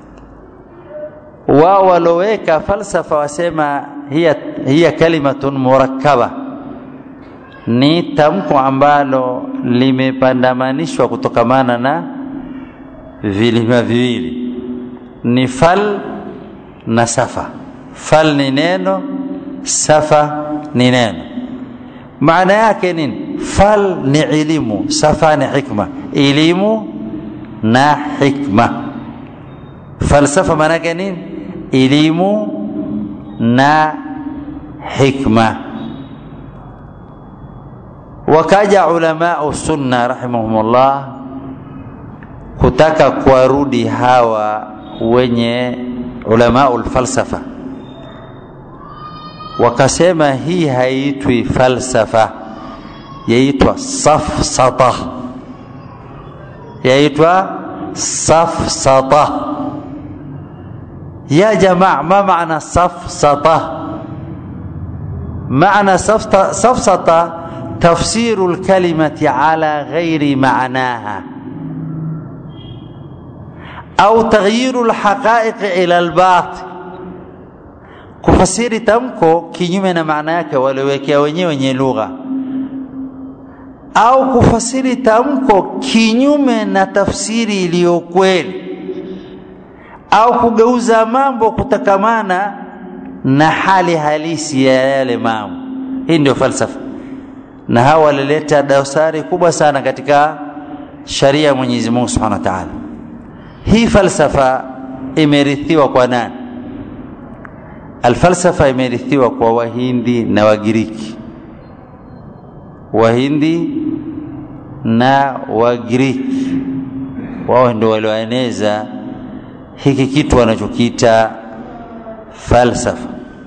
wao waloweka falsafa wasema hiya, hiya kalimatun murakkaba ni tamko ambalo limepandamanishwa kutokamana na vilima viwili ni fal na safa fal ni neno safa ni neno maana yake nini fal ni elimu safa ni hikma elimu na hikma falsafa maana yake nini elimu na hikma wakaja ulamau sunna rahimahumullah kutaka kuwarudi hawa wenye ulamau lfalsafa wakasema hii haitwi falsafa yaitwa safsata yaitwa safsata ya jamaa ma maana safsata معنى سفسطة تفسير الكلمة على غير معناها أو تغيير الحقائق إلى الباطل kufasiri tamko kinyume na maana yake waliowekea wenyewe wenye lugha au kufasiri tamko kinyume na tafsiri iliyo kweli au kugeuza mambo kutakamana na hali halisi ya yale mambo hii ndio falsafa na hawa walileta dosari kubwa sana katika sharia ya Mwenyezi Mungu Subhanahu wa Ta'ala hii falsafa imerithiwa kwa nani alfalsafa imerithiwa kwa wahindi na wagiriki wahindi na wagiriki wao ndio walioeneza hiki kitu wanachokiita falsafa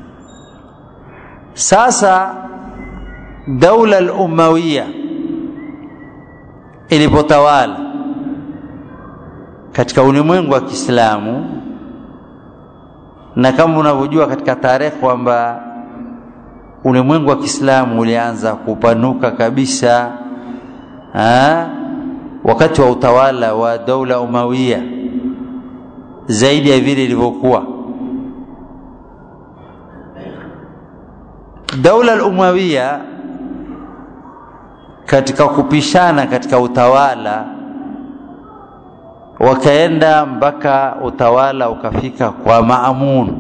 sasa daula al-umawiya ilipotawala katika ulimwengu wa Kiislamu na kama unavyojua katika tarehe kwamba ulimwengu wa Kiislamu ulianza kupanuka kabisa ha? wakati wa utawala wa daula Umawiya zaidi ya vile ilivyokuwa daula al-Umawiya katika kupishana katika utawala wakaenda mpaka utawala ukafika kwa Maamun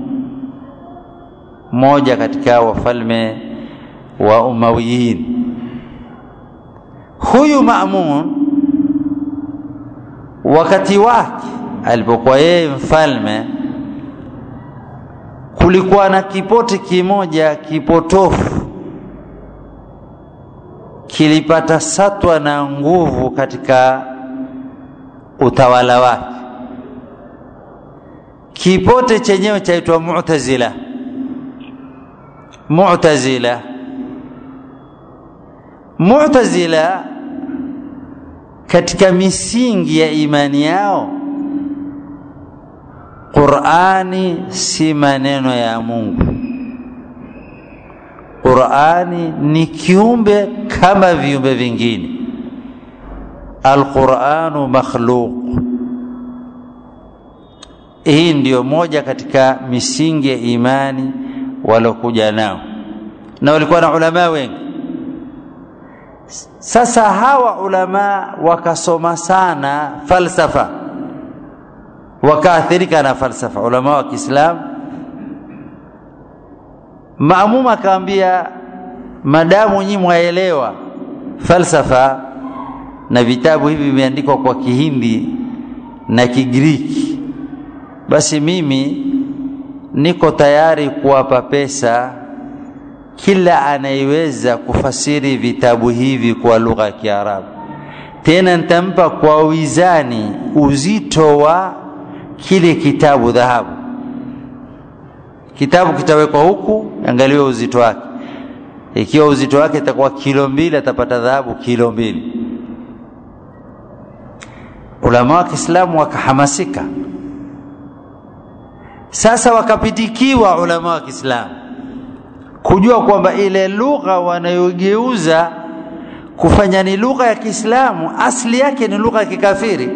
mmoja katika wafalme wa Umawiyin huyu Maamun wakati wake alipokuwa yeye mfalme kulikuwa na kipote kimoja kipotofu kilipata satwa na nguvu katika utawala wake kipote chenyewe chaitwa Mu'tazila Mu'tazila Mu'tazila katika misingi ya imani yao Qur'ani si maneno ya Mungu Qur'ani ni kiumbe kama viumbe vingine Al-Qur'anu makhluq hii ndiyo moja katika misingi ya imani walokuja nao na walikuwa na ulama wengi sasa hawa ulama wakasoma sana falsafa wakaathirika na falsafa ulama wa Kiislamu Maamuma akaambia madamu nyinyi mwaelewa falsafa na vitabu hivi vimeandikwa kwa Kihindi na Kigiriki basi mimi niko tayari kuwapa pesa kila anayeweza kufasiri vitabu hivi kwa lugha ya Kiarabu tena nitampa kwa wizani uzito wa kile kitabu dhahabu kitabu kitawekwa huku angaliwe uzito wake ikiwa uzito wake itakuwa kilo mbili atapata dhahabu kilo mbili ulama wa Kiislamu wakahamasika sasa wakapitikiwa ulama wa Kiislamu kujua kwamba ile lugha wanayogeuza kufanya ni lugha ya Kiislamu asili yake ni lugha ya kikafiri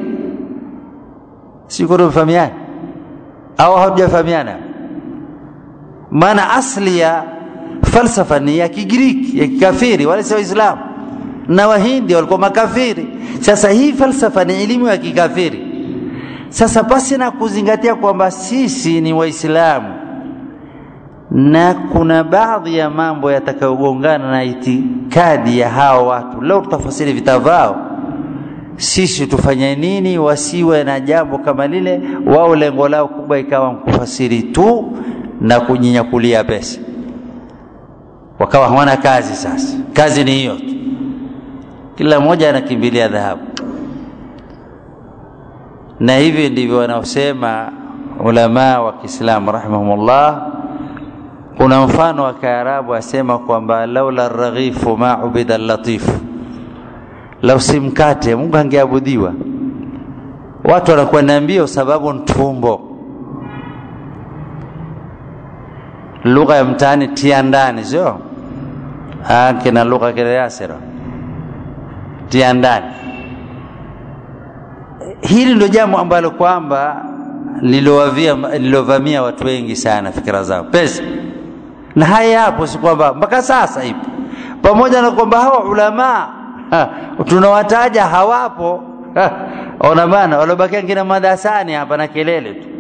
siko mfahamiani au hamjafahamiana maana asli ya falsafa ni ya Kigiriki ya kikafiri wala si Waislamu na Wahindi walikuwa makafiri sasa hii falsafa ni elimu ya kikafiri sasa pasi na kuzingatia kwamba sisi ni Waislamu na kuna baadhi ya mambo yatakayogongana na itikadi ya hao watu leo tutafasiri vita vao sisi tufanye nini wasiwe na jambo kama lile wao lengo lao kubwa ikawa kufasiri tu na kujinyakulia pesa wakawa hawana kazi sasa kazi ni hiyo tu kila mmoja anakimbilia dhahabu na hivi ndivyo wanaosema ulama wa Kiislamu rahimahumullah kuna mfano wa Kiarabu asema kwamba laula raghifu ma ubida latifu lau si mkate Mungu angeabudiwa watu wanakuwa na mbio sababu ntumbo lugha ya mtaani tia ndani sio ah, kina lugha kina Yasir tia ndani. Hili ndio jambo ambalo kwamba lilovamia watu wengi sana fikira zao pesa, na haya hapo, si kwamba mpaka sasa ipo, pamoja na kwamba hawa ulamaa tunawataja hawapo. Ona bana, waliobakia ngina madarasani hapa na kelele tu,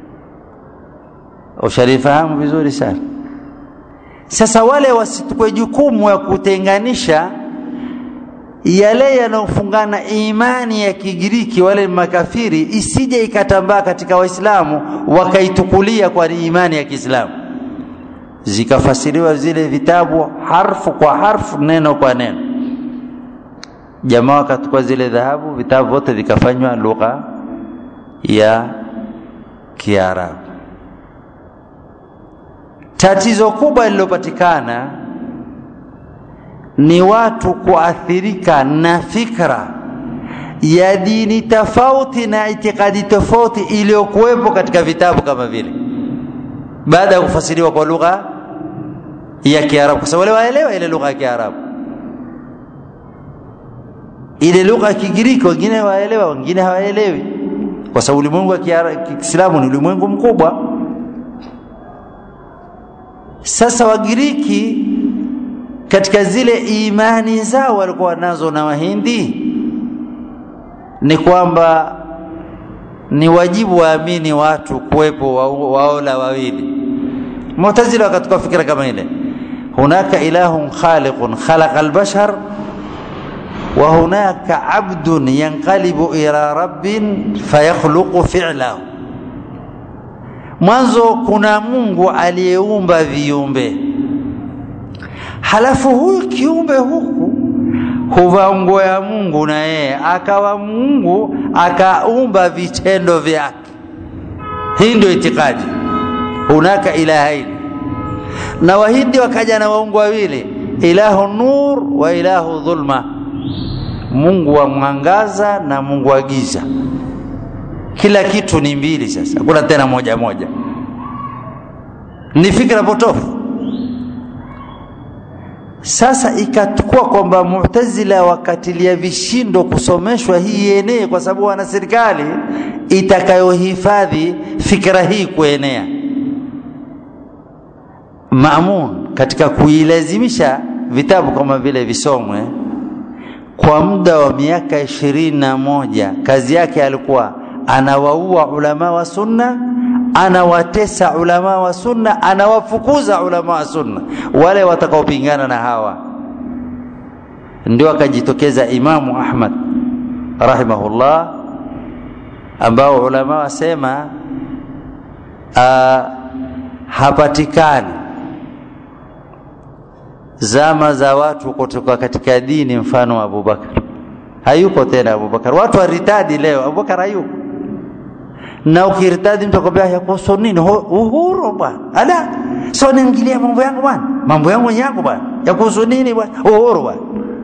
ushalifahamu vizuri sana. Sasa wale wasitukwe jukumu ya kutenganisha yale yanayofungana imani ya Kigiriki, wale makafiri, isije ikatambaa katika Waislamu wakaitukulia kwa imani ya Kiislamu, zikafasiriwa zile vitabu harfu kwa harfu, neno kwa neno. Jamaa wakachukua zile dhahabu, vitabu vyote vikafanywa lugha ya Kiarabu. Tatizo kubwa lililopatikana ni watu kuathirika na fikra ya dini tofauti na itikadi tofauti iliyokuwepo katika vitabu kama vile, baada ya kufasiriwa kwa lugha ya Kiarabu, kwa sababu wale waelewa ile lugha ya Kiarabu, ile lugha ya Kigiriki wengine waelewa, wengine hawaelewi, kwa sababu ulimwengu wa Kiislamu ni ulimwengu mkubwa. Sasa Wagiriki katika zile imani zao walikuwa nazo na Wahindi ni kwamba ni wajibu waamini watu kuwepo waola wawili. Mu'tazila wakatoka fikira kama ile, hunaka ilahun khaliqun khalaqa albashar wa hunaka abdun yanqalibu ila rabbin fayakhluqu fi'lahu, mwanzo kuna Mungu aliyeumba viumbe halafu huyu kiumbe huku huvaa nguo ya Mungu na yeye akawa Mungu akaumba vitendo vyake. Hii ndio itikadi, hunaka ilahaini. Na Wahindi wakaja na waungu wawili, ilahu nur wa ilahu dhulma, Mungu wa mwangaza na Mungu wa giza. Kila kitu ni mbili, sasa hakuna tena moja moja. Ni fikra potofu. Sasa ikatukua kwamba Mu'tazila wakatilia vishindo kusomeshwa hii yenee, kwa sababu wana serikali itakayohifadhi fikra hii kuenea. Maamun katika kuilazimisha vitabu kama vile visomwe kwa muda wa miaka ishirini na moja, kazi yake alikuwa anawaua ulama wa sunna anawatesa ulama wa sunna, anawafukuza ulama wa sunna wale watakaopingana na hawa. Ndio akajitokeza Imamu Ahmad rahimahullah, ambao ulama wasema uh, hapatikani zama za watu kutoka katika dini mfano wa Abubakar. Hayuko tena Abubakar, watu waritadi leo, Abubakar hayuko na ukirtadi mtu akwambia yakuhusu nini? Uhuru bwana, ala so niingilia mambo yangu bwana, mambo yangu yangu bwana, yakuhusu nini bwana? Uhuru bwana,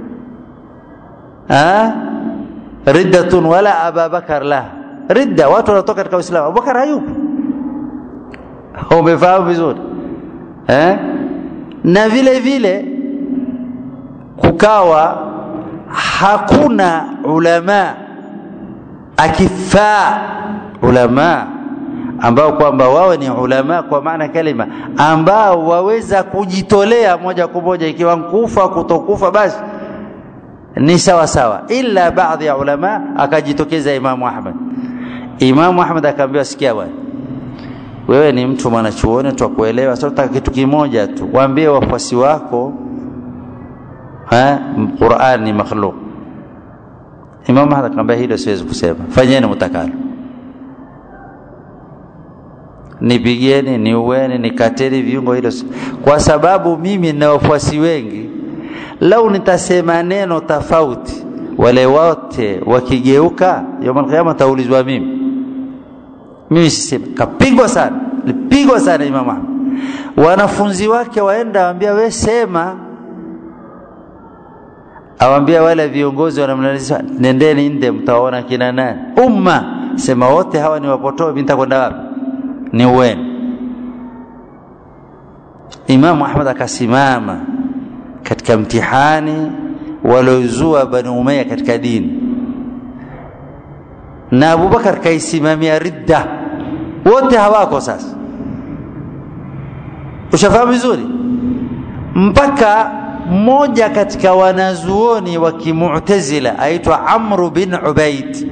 ah, riddatun wala Abubakar la ridda, watu wanatoka katika Uislamu, Abubakar hayupo. Umefahamu vizuri eh? Na vile vile kukawa hakuna ulama akifaa ulama ambao kwamba wao ni ulama kwa maana kalima, ambao waweza kujitolea moja kwa moja, ikiwa nkufa kutokufa, basi ni sawa sawa, ila baadhi ya ulama akajitokeza Imamu Ahmad. Imamu Ahmad akaambiwa, sikia bwana, wewe ni mtu mwanachuoni, twakuelewa, sasa tutaka kitu kimoja tu, waambie wafuasi wako ha, Qur'an ni makhluq. Imamu Ahmad akamwambia, hilo siwezi kusema, fanyeni mtakalo nipigieni, niueni, nikateni viungo, hilo kwa sababu mimi na wafuasi wengi. Lau nitasema neno tofauti, wale wote wakigeuka, yaumul qiyama taulizwa mimi. Mimi sisema. Kapigwa sana, lipigwa sana Imam Ahmad. Wanafunzi wake waenda waambia, we sema, awambia wale viongozi wanamnalizia, nendeni nde, mtaona kina nani umma, sema wote hawa ni wapotovu, mimi nitakwenda wapi? ni uweni. Imamu Ahmad akasimama katika katika mtihani waliozua Bani Umayya katika dini, na Abubakar kaisimamia ridda, wote hawako sasa. Ushafahamu vizuri, mpaka mmoja katika wanazuoni wa Kimu'tazila aitwa Amru bin Ubaid,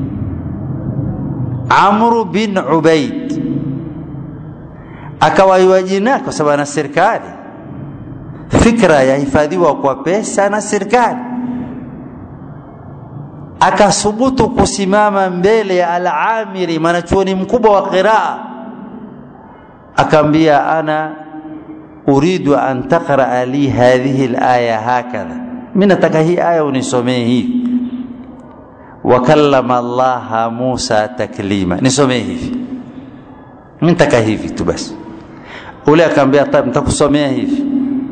Amru bin Ubaid akawaiwa jina kwa sababu ana serikali fikra yahifadhiwa kwa pesa na serikali akasubutu kusimama mbele ya al-amiri mwanachuoni mkubwa wa qiraa akaambia ana uridu an taqraa li hadhihi al-aya hakadha mimi nataka hii aya unisomee hii wakallama allaha musa taklima nisomee hivi mimi nataka hivi tu basi ule akaambia nitakusomea hivi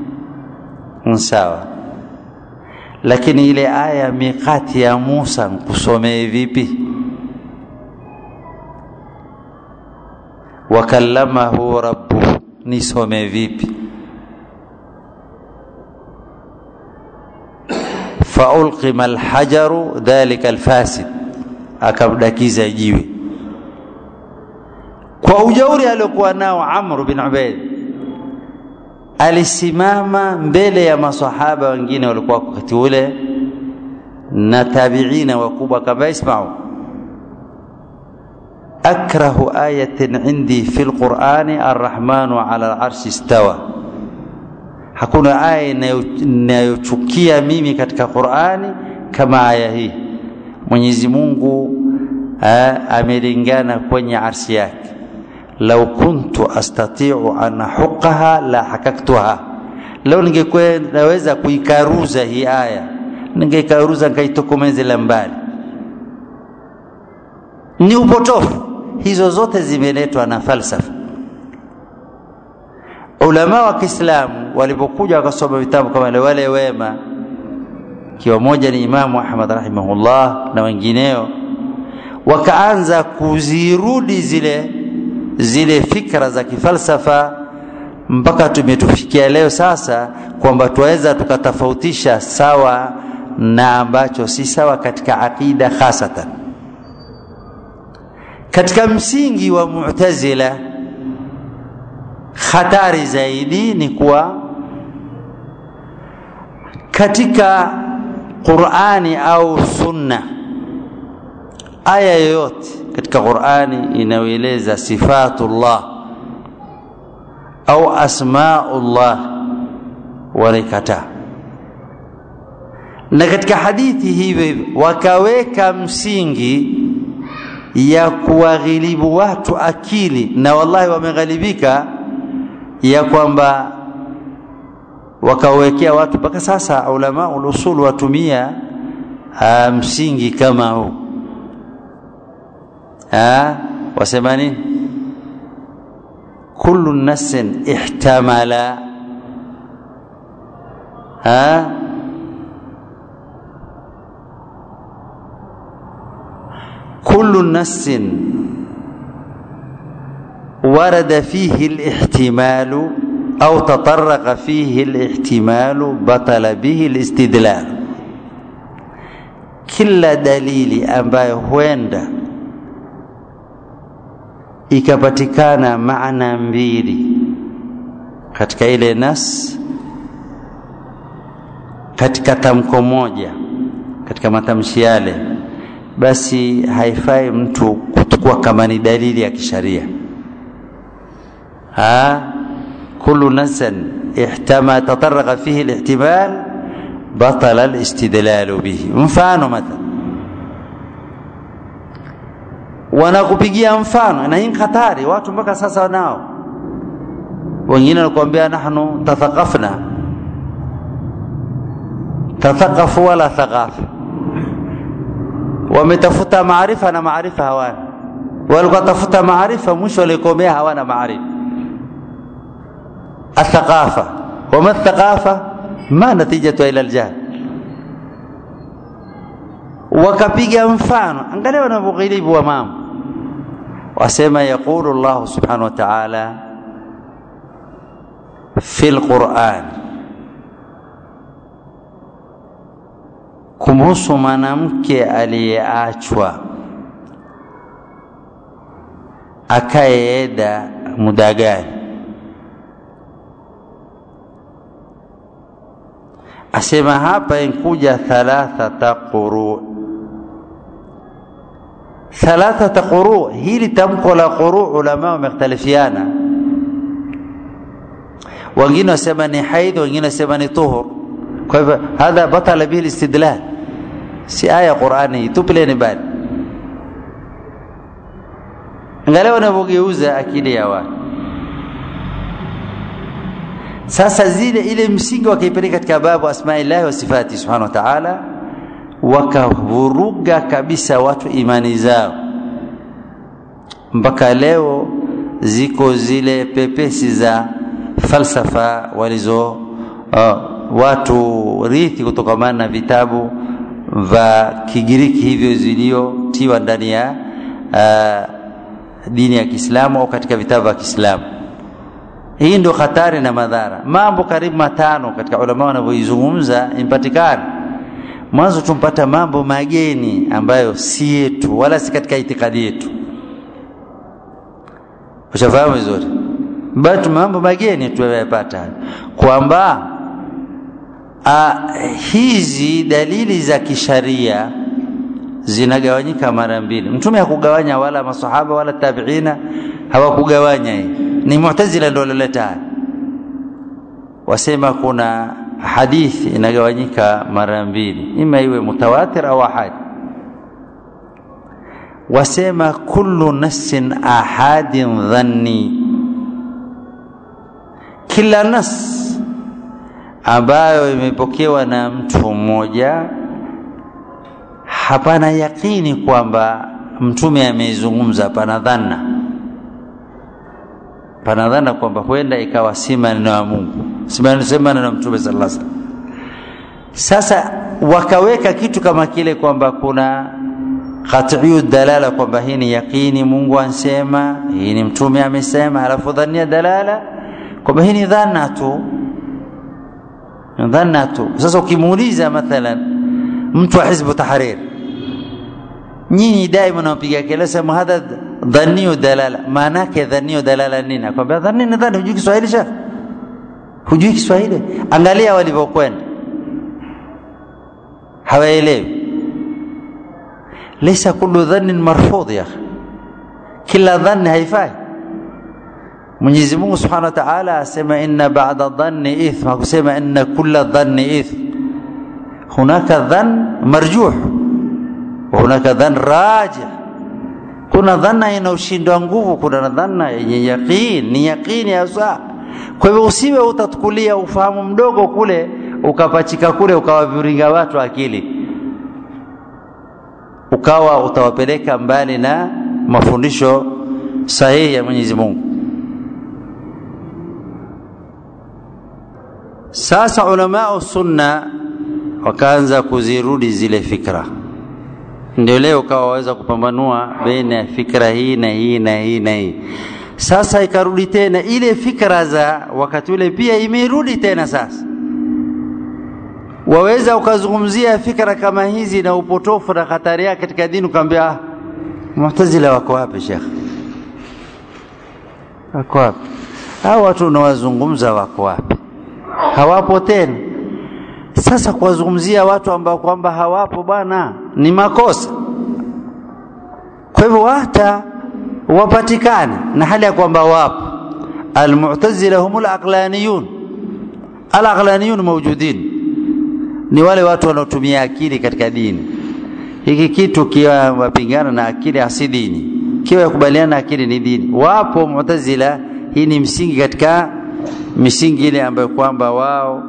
sawa lakini ile aya miqati ya Musa nkusomee vipi wakallamahu rabbuhu nisomee vipi faulqima alhajaru dhalika alfasid akamdakiza jiwe kwa ujauri aliokuwa nao Amr bin Ubaid alisimama mbele ya masahaba wengine walikuwa wakati ule na tabiina wakubwa kama ismau akrahu ayatin indi fi lqurani arrahmanu ala larshi istawa hakuna aya inayochukia mimi katika qurani kama aya hii mwenyezi mungu amelingana kwenye arshi yake lau kuntu astatiu an huqaha la hakaktuha, lau ningekuwa naweza kuikaruza hii aya ningeikaruza nikaitokomezela mbali. Ni upotofu. Hizo zote zimeletwa na falsafa. Ulama wa Kiislamu walipokuja wakasoma vitabu kama wale wale wema, kiwa moja ni Imamu Ahmad rahimahullah na wengineo, wakaanza kuzirudi zile zile fikra za kifalsafa mpaka tumetufikia leo sasa kwamba tuweza tukatofautisha sawa na ambacho si sawa katika aqida hasatan katika msingi wa mu'tazila hatari zaidi ni kuwa katika Qur'ani au sunna aya yoyote katika Qur'ani inayoeleza sifatullah au asmaullah wanaikataa na katika hadithi hivyo hivyo wakaweka msingi ya kuwaghilibu watu akili na wallahi wameghalibika ya kwamba wakawekea watu mpaka sasa ulama ulusul watumia msingi kama huu ha wasema nini kullu nassin ihtamala ha kullu nassin ورد فيه الاحتمال أو تطرق فيه الاحتمال بطل به الاستدلال kila dalili ambayo huenda ikapatikana maana mbili katika ile nas katika tamko moja katika matamshi yale basi haifai mtu kuchukua kama ni dalili ya kisharia ha kullu nasan ihtama tatarraqa fihi alihtimal batala alistidlalu bihi mfano mathalan wanakupigia mfano na hii hatari watu mpaka sasa wanao wengine wanakuambia nahnu tathaqafna tathaqafu wala thaqafa wametafuta maarifa na maarifa hawana walikuwa tafuta maarifa mwisho walikomea hawana maarifa الثقافة وما الثقافة ما نتيجة إلى الجهل wakapiga mfano angalia wanavyoghilibu wa mambo wasema yaqulu Allah subhanahu wa ta'ala fi alquran kumhusu mwanamke aliyeachwa akayeeda muda gani asema hapa inkuja thalathata quru thalathata quru hili tamko la quru ulama wamekhtalifiana wengine wasema ni haidh wengine wasema ni tuhur kwa hivyo hadha batala bihi listidlal si aya qurani tupileni bali angalia wanavyogeuza akili ya watu sasa zile ile msingi wakaipeleka katika babu asmaillahi wa sifati subhanahu wa ta'ala wakavuruga kabisa watu imani zao mpaka leo ziko zile pepesi za falsafa walizo uh, watu rithi kutokamana na vitabu vya Kigiriki hivyo ziliotiwa ndani ya uh, dini ya Kiislamu au katika vitabu vya Kiislamu. Hii ndio hatari na madhara. Mambo karibu matano katika ulama wanavyoizungumza impatikana. Mwanzo tumpata mambo mageni ambayo si yetu wala si katika itikadi yetu. Ushafahamu vizuri? Bado mambo mageni tuyapata kwamba hizi dalili za kisharia zinagawanyika mara mbili. Mtume hakugawanya wala masahaba wala tabiina hawakugawanya hii. Ni Mu'tazila ndio walileta haya. Wasema kuna hadithi inagawanyika mara mbili, ima iwe mutawatir au ahad. Wasema kullu nassin ahadin dhanni, kila nas ambayo imepokewa na mtu mmoja hapana yakini kwamba mtume ameizungumza, pana dhana, pana dhana kwamba huenda ikawa si maneno ya Mungu, si maneno ya mtume sallallahu alaihi wasallam. Sasa wakaweka kitu kama kile kwamba kuna qat'iyu dalala kwamba hii ni yakini, Mungu ansema, hii ni mtume amesema, alafu dhania dalala kwamba hii ni dhana tu, dhana tu. Sasa ukimuuliza mathalan mtu wa Hizbu Tahrir nyinyi daima napiga kelele sema hadha dhaniyu dalala maana yake dhaniyu dalala nini akwambia dhani ni dhani hujui Kiswahili shekh hujui Kiswahili angalia walivyokwenda hawaelewi laysa kullu dhannin marfudh ya kila dhanni haifai Mwenyezi Mungu Subhanahu wa Ta'ala asema inna ba'da dhanni ithm hakusema inna kulla dhanni ithm hunaka dhann marjuh hunaka dhan rajih kuna dhana inayoshindwa nguvu kuna dhana yenye yaqin ni yaqini hasa kwa hivyo usiwe utatukulia ufahamu mdogo kule ukapachika kule ukawaviringa watu akili ukawa utawapeleka mbali na mafundisho sahihi ya Mwenyezi Mungu sasa ulamao sunna wakaanza kuzirudi zile fikra ndio leo ukawa waweza kupambanua baina ya fikra hii na hii na hii na hii sasa ikarudi tena ile fikra za wakati ule pia imerudi tena sasa waweza ukazungumzia fikra kama hizi na upotofu na hatari yake katika dini ukaambia ah, mu'tazila wako wapi shekh wako wapi hao watu unawazungumza wako wapi hawapo tena sasa kuwazungumzia watu ambao kwamba hawapo bwana ni makosa kwa hivyo hata wapatikane na hali ya kwamba wapo almu'tazila humul aqlaniyun alaqlaniyun mawjudin ni wale watu wanaotumia akili katika dini hiki kitu kiwa wapingana na akili hasi dini kiwa yakubaliana na akili ni dini wapo mu'tazila hii ni msingi katika misingi ile ambayo kwamba wao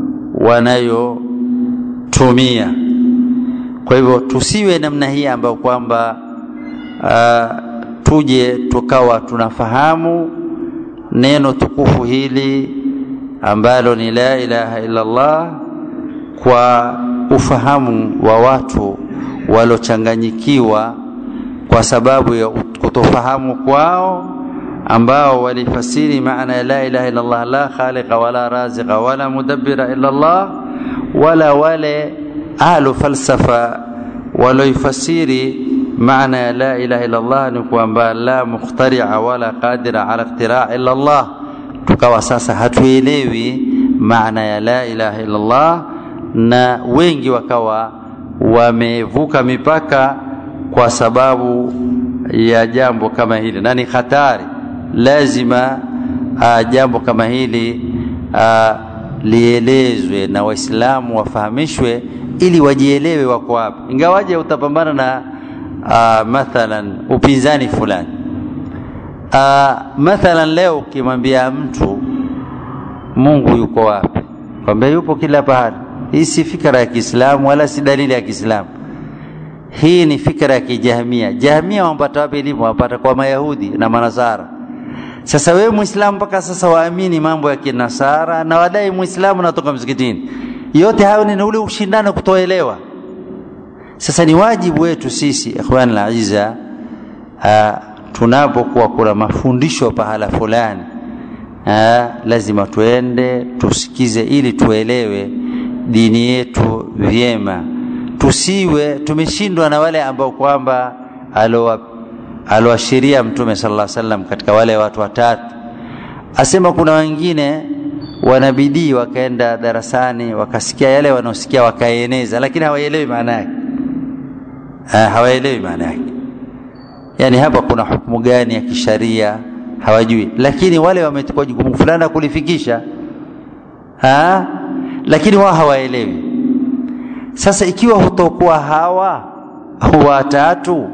wanayotumia kwa hivyo tusiwe namna hii ambayo kwamba uh, tuje tukawa tunafahamu neno tukufu hili ambalo ni la ilaha illa Allah kwa ufahamu wa watu walochanganyikiwa kwa sababu ya kutofahamu kwao ambao walifasiri maana ya la ilaha illa Allah la khaliqa wala raziqa wala mudabbira illa Allah wala wale ahlu falsafa waloifasiri maana ya la ilaha illa Allah ni kwamba la mukhtaria wala qadira ala ikhtira illa Allah tukawa sasa hatuelewi maana ya la ilaha illa Allah na wengi wakawa wamevuka mipaka kwa sababu ya jambo kama hili na ni hatari lazima uh, jambo kama hili uh, lielezwe na waislamu wafahamishwe ili wajielewe wako wapi ingawaje utapambana na uh, mathalan upinzani fulani uh, mathalan leo ukimwambia mtu mungu yuko wapi kwambia yupo kila pahali hii si fikra ya kiislamu wala si dalili ya kiislamu hii ni fikra ya kijahmia jahmia wampata wapi elimu wapata kwa mayahudi na manasara sasa wewe muislamu mpaka sasa waamini mambo ya kinasara na wadai muislamu natoka msikitini yote hayo ni ule ushindano kutoelewa sasa ni wajibu wetu sisi ikhwan laiza tunapokuwa kuna mafundisho pahala fulani aa, lazima tuende tusikize ili tuelewe dini yetu vyema tusiwe tumeshindwa na wale ambao kwamba aloashiria mtume sallallahu alaihi wasallam katika wale watu watatu asema kuna wengine wanabidii wakaenda darasani wakasikia yale wanaosikia wakaeneza lakini hawaelewi maana yake hawaelewi maana yake yani hapa kuna hukumu gani ya kisharia hawajui lakini wale wamechukua jukumu fulani kulifikisha ha? lakini wao hawaelewi sasa ikiwa hutokuwa hawa watatu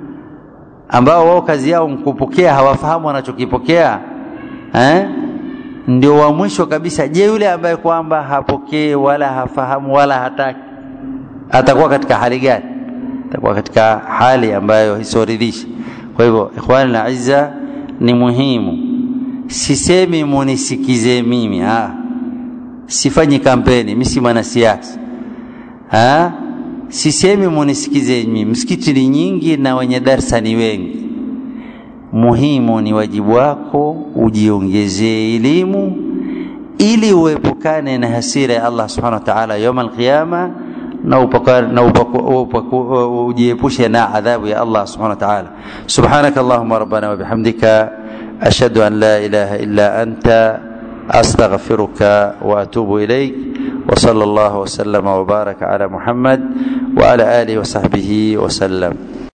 ambao wao kazi yao mkupokea hawafahamu wanachokipokea eh? ndio wa mwisho kabisa je yule ambaye kwamba hapokee wala hafahamu wala hataki atakuwa katika hali gani atakuwa katika hali ambayo isioridhisha kwa hivyo ikhwani na izza ni muhimu sisemi munisikize mimi ah. sifanyi kampeni mi si mwanasiasa ah. sisemi munisikize mimi msikiti ni nyingi na wenye darsa ni wengi muhimu ni wajibu wako ujiongezee elimu ili uepukane na hasira ya Allah subhanahu wa ta'ala يوم القيامه na ujiepushe na adhabu ya Allah subhanahu wa ta'ala subhanaka allahumma rabbana wa bihamdika ashhadu an la ilaha illa anta astaghfiruka wa atubu ilaik wa sallallahu wa sallama wa baraka ala muhammad wa ala alihi wa sahbihi wa sallam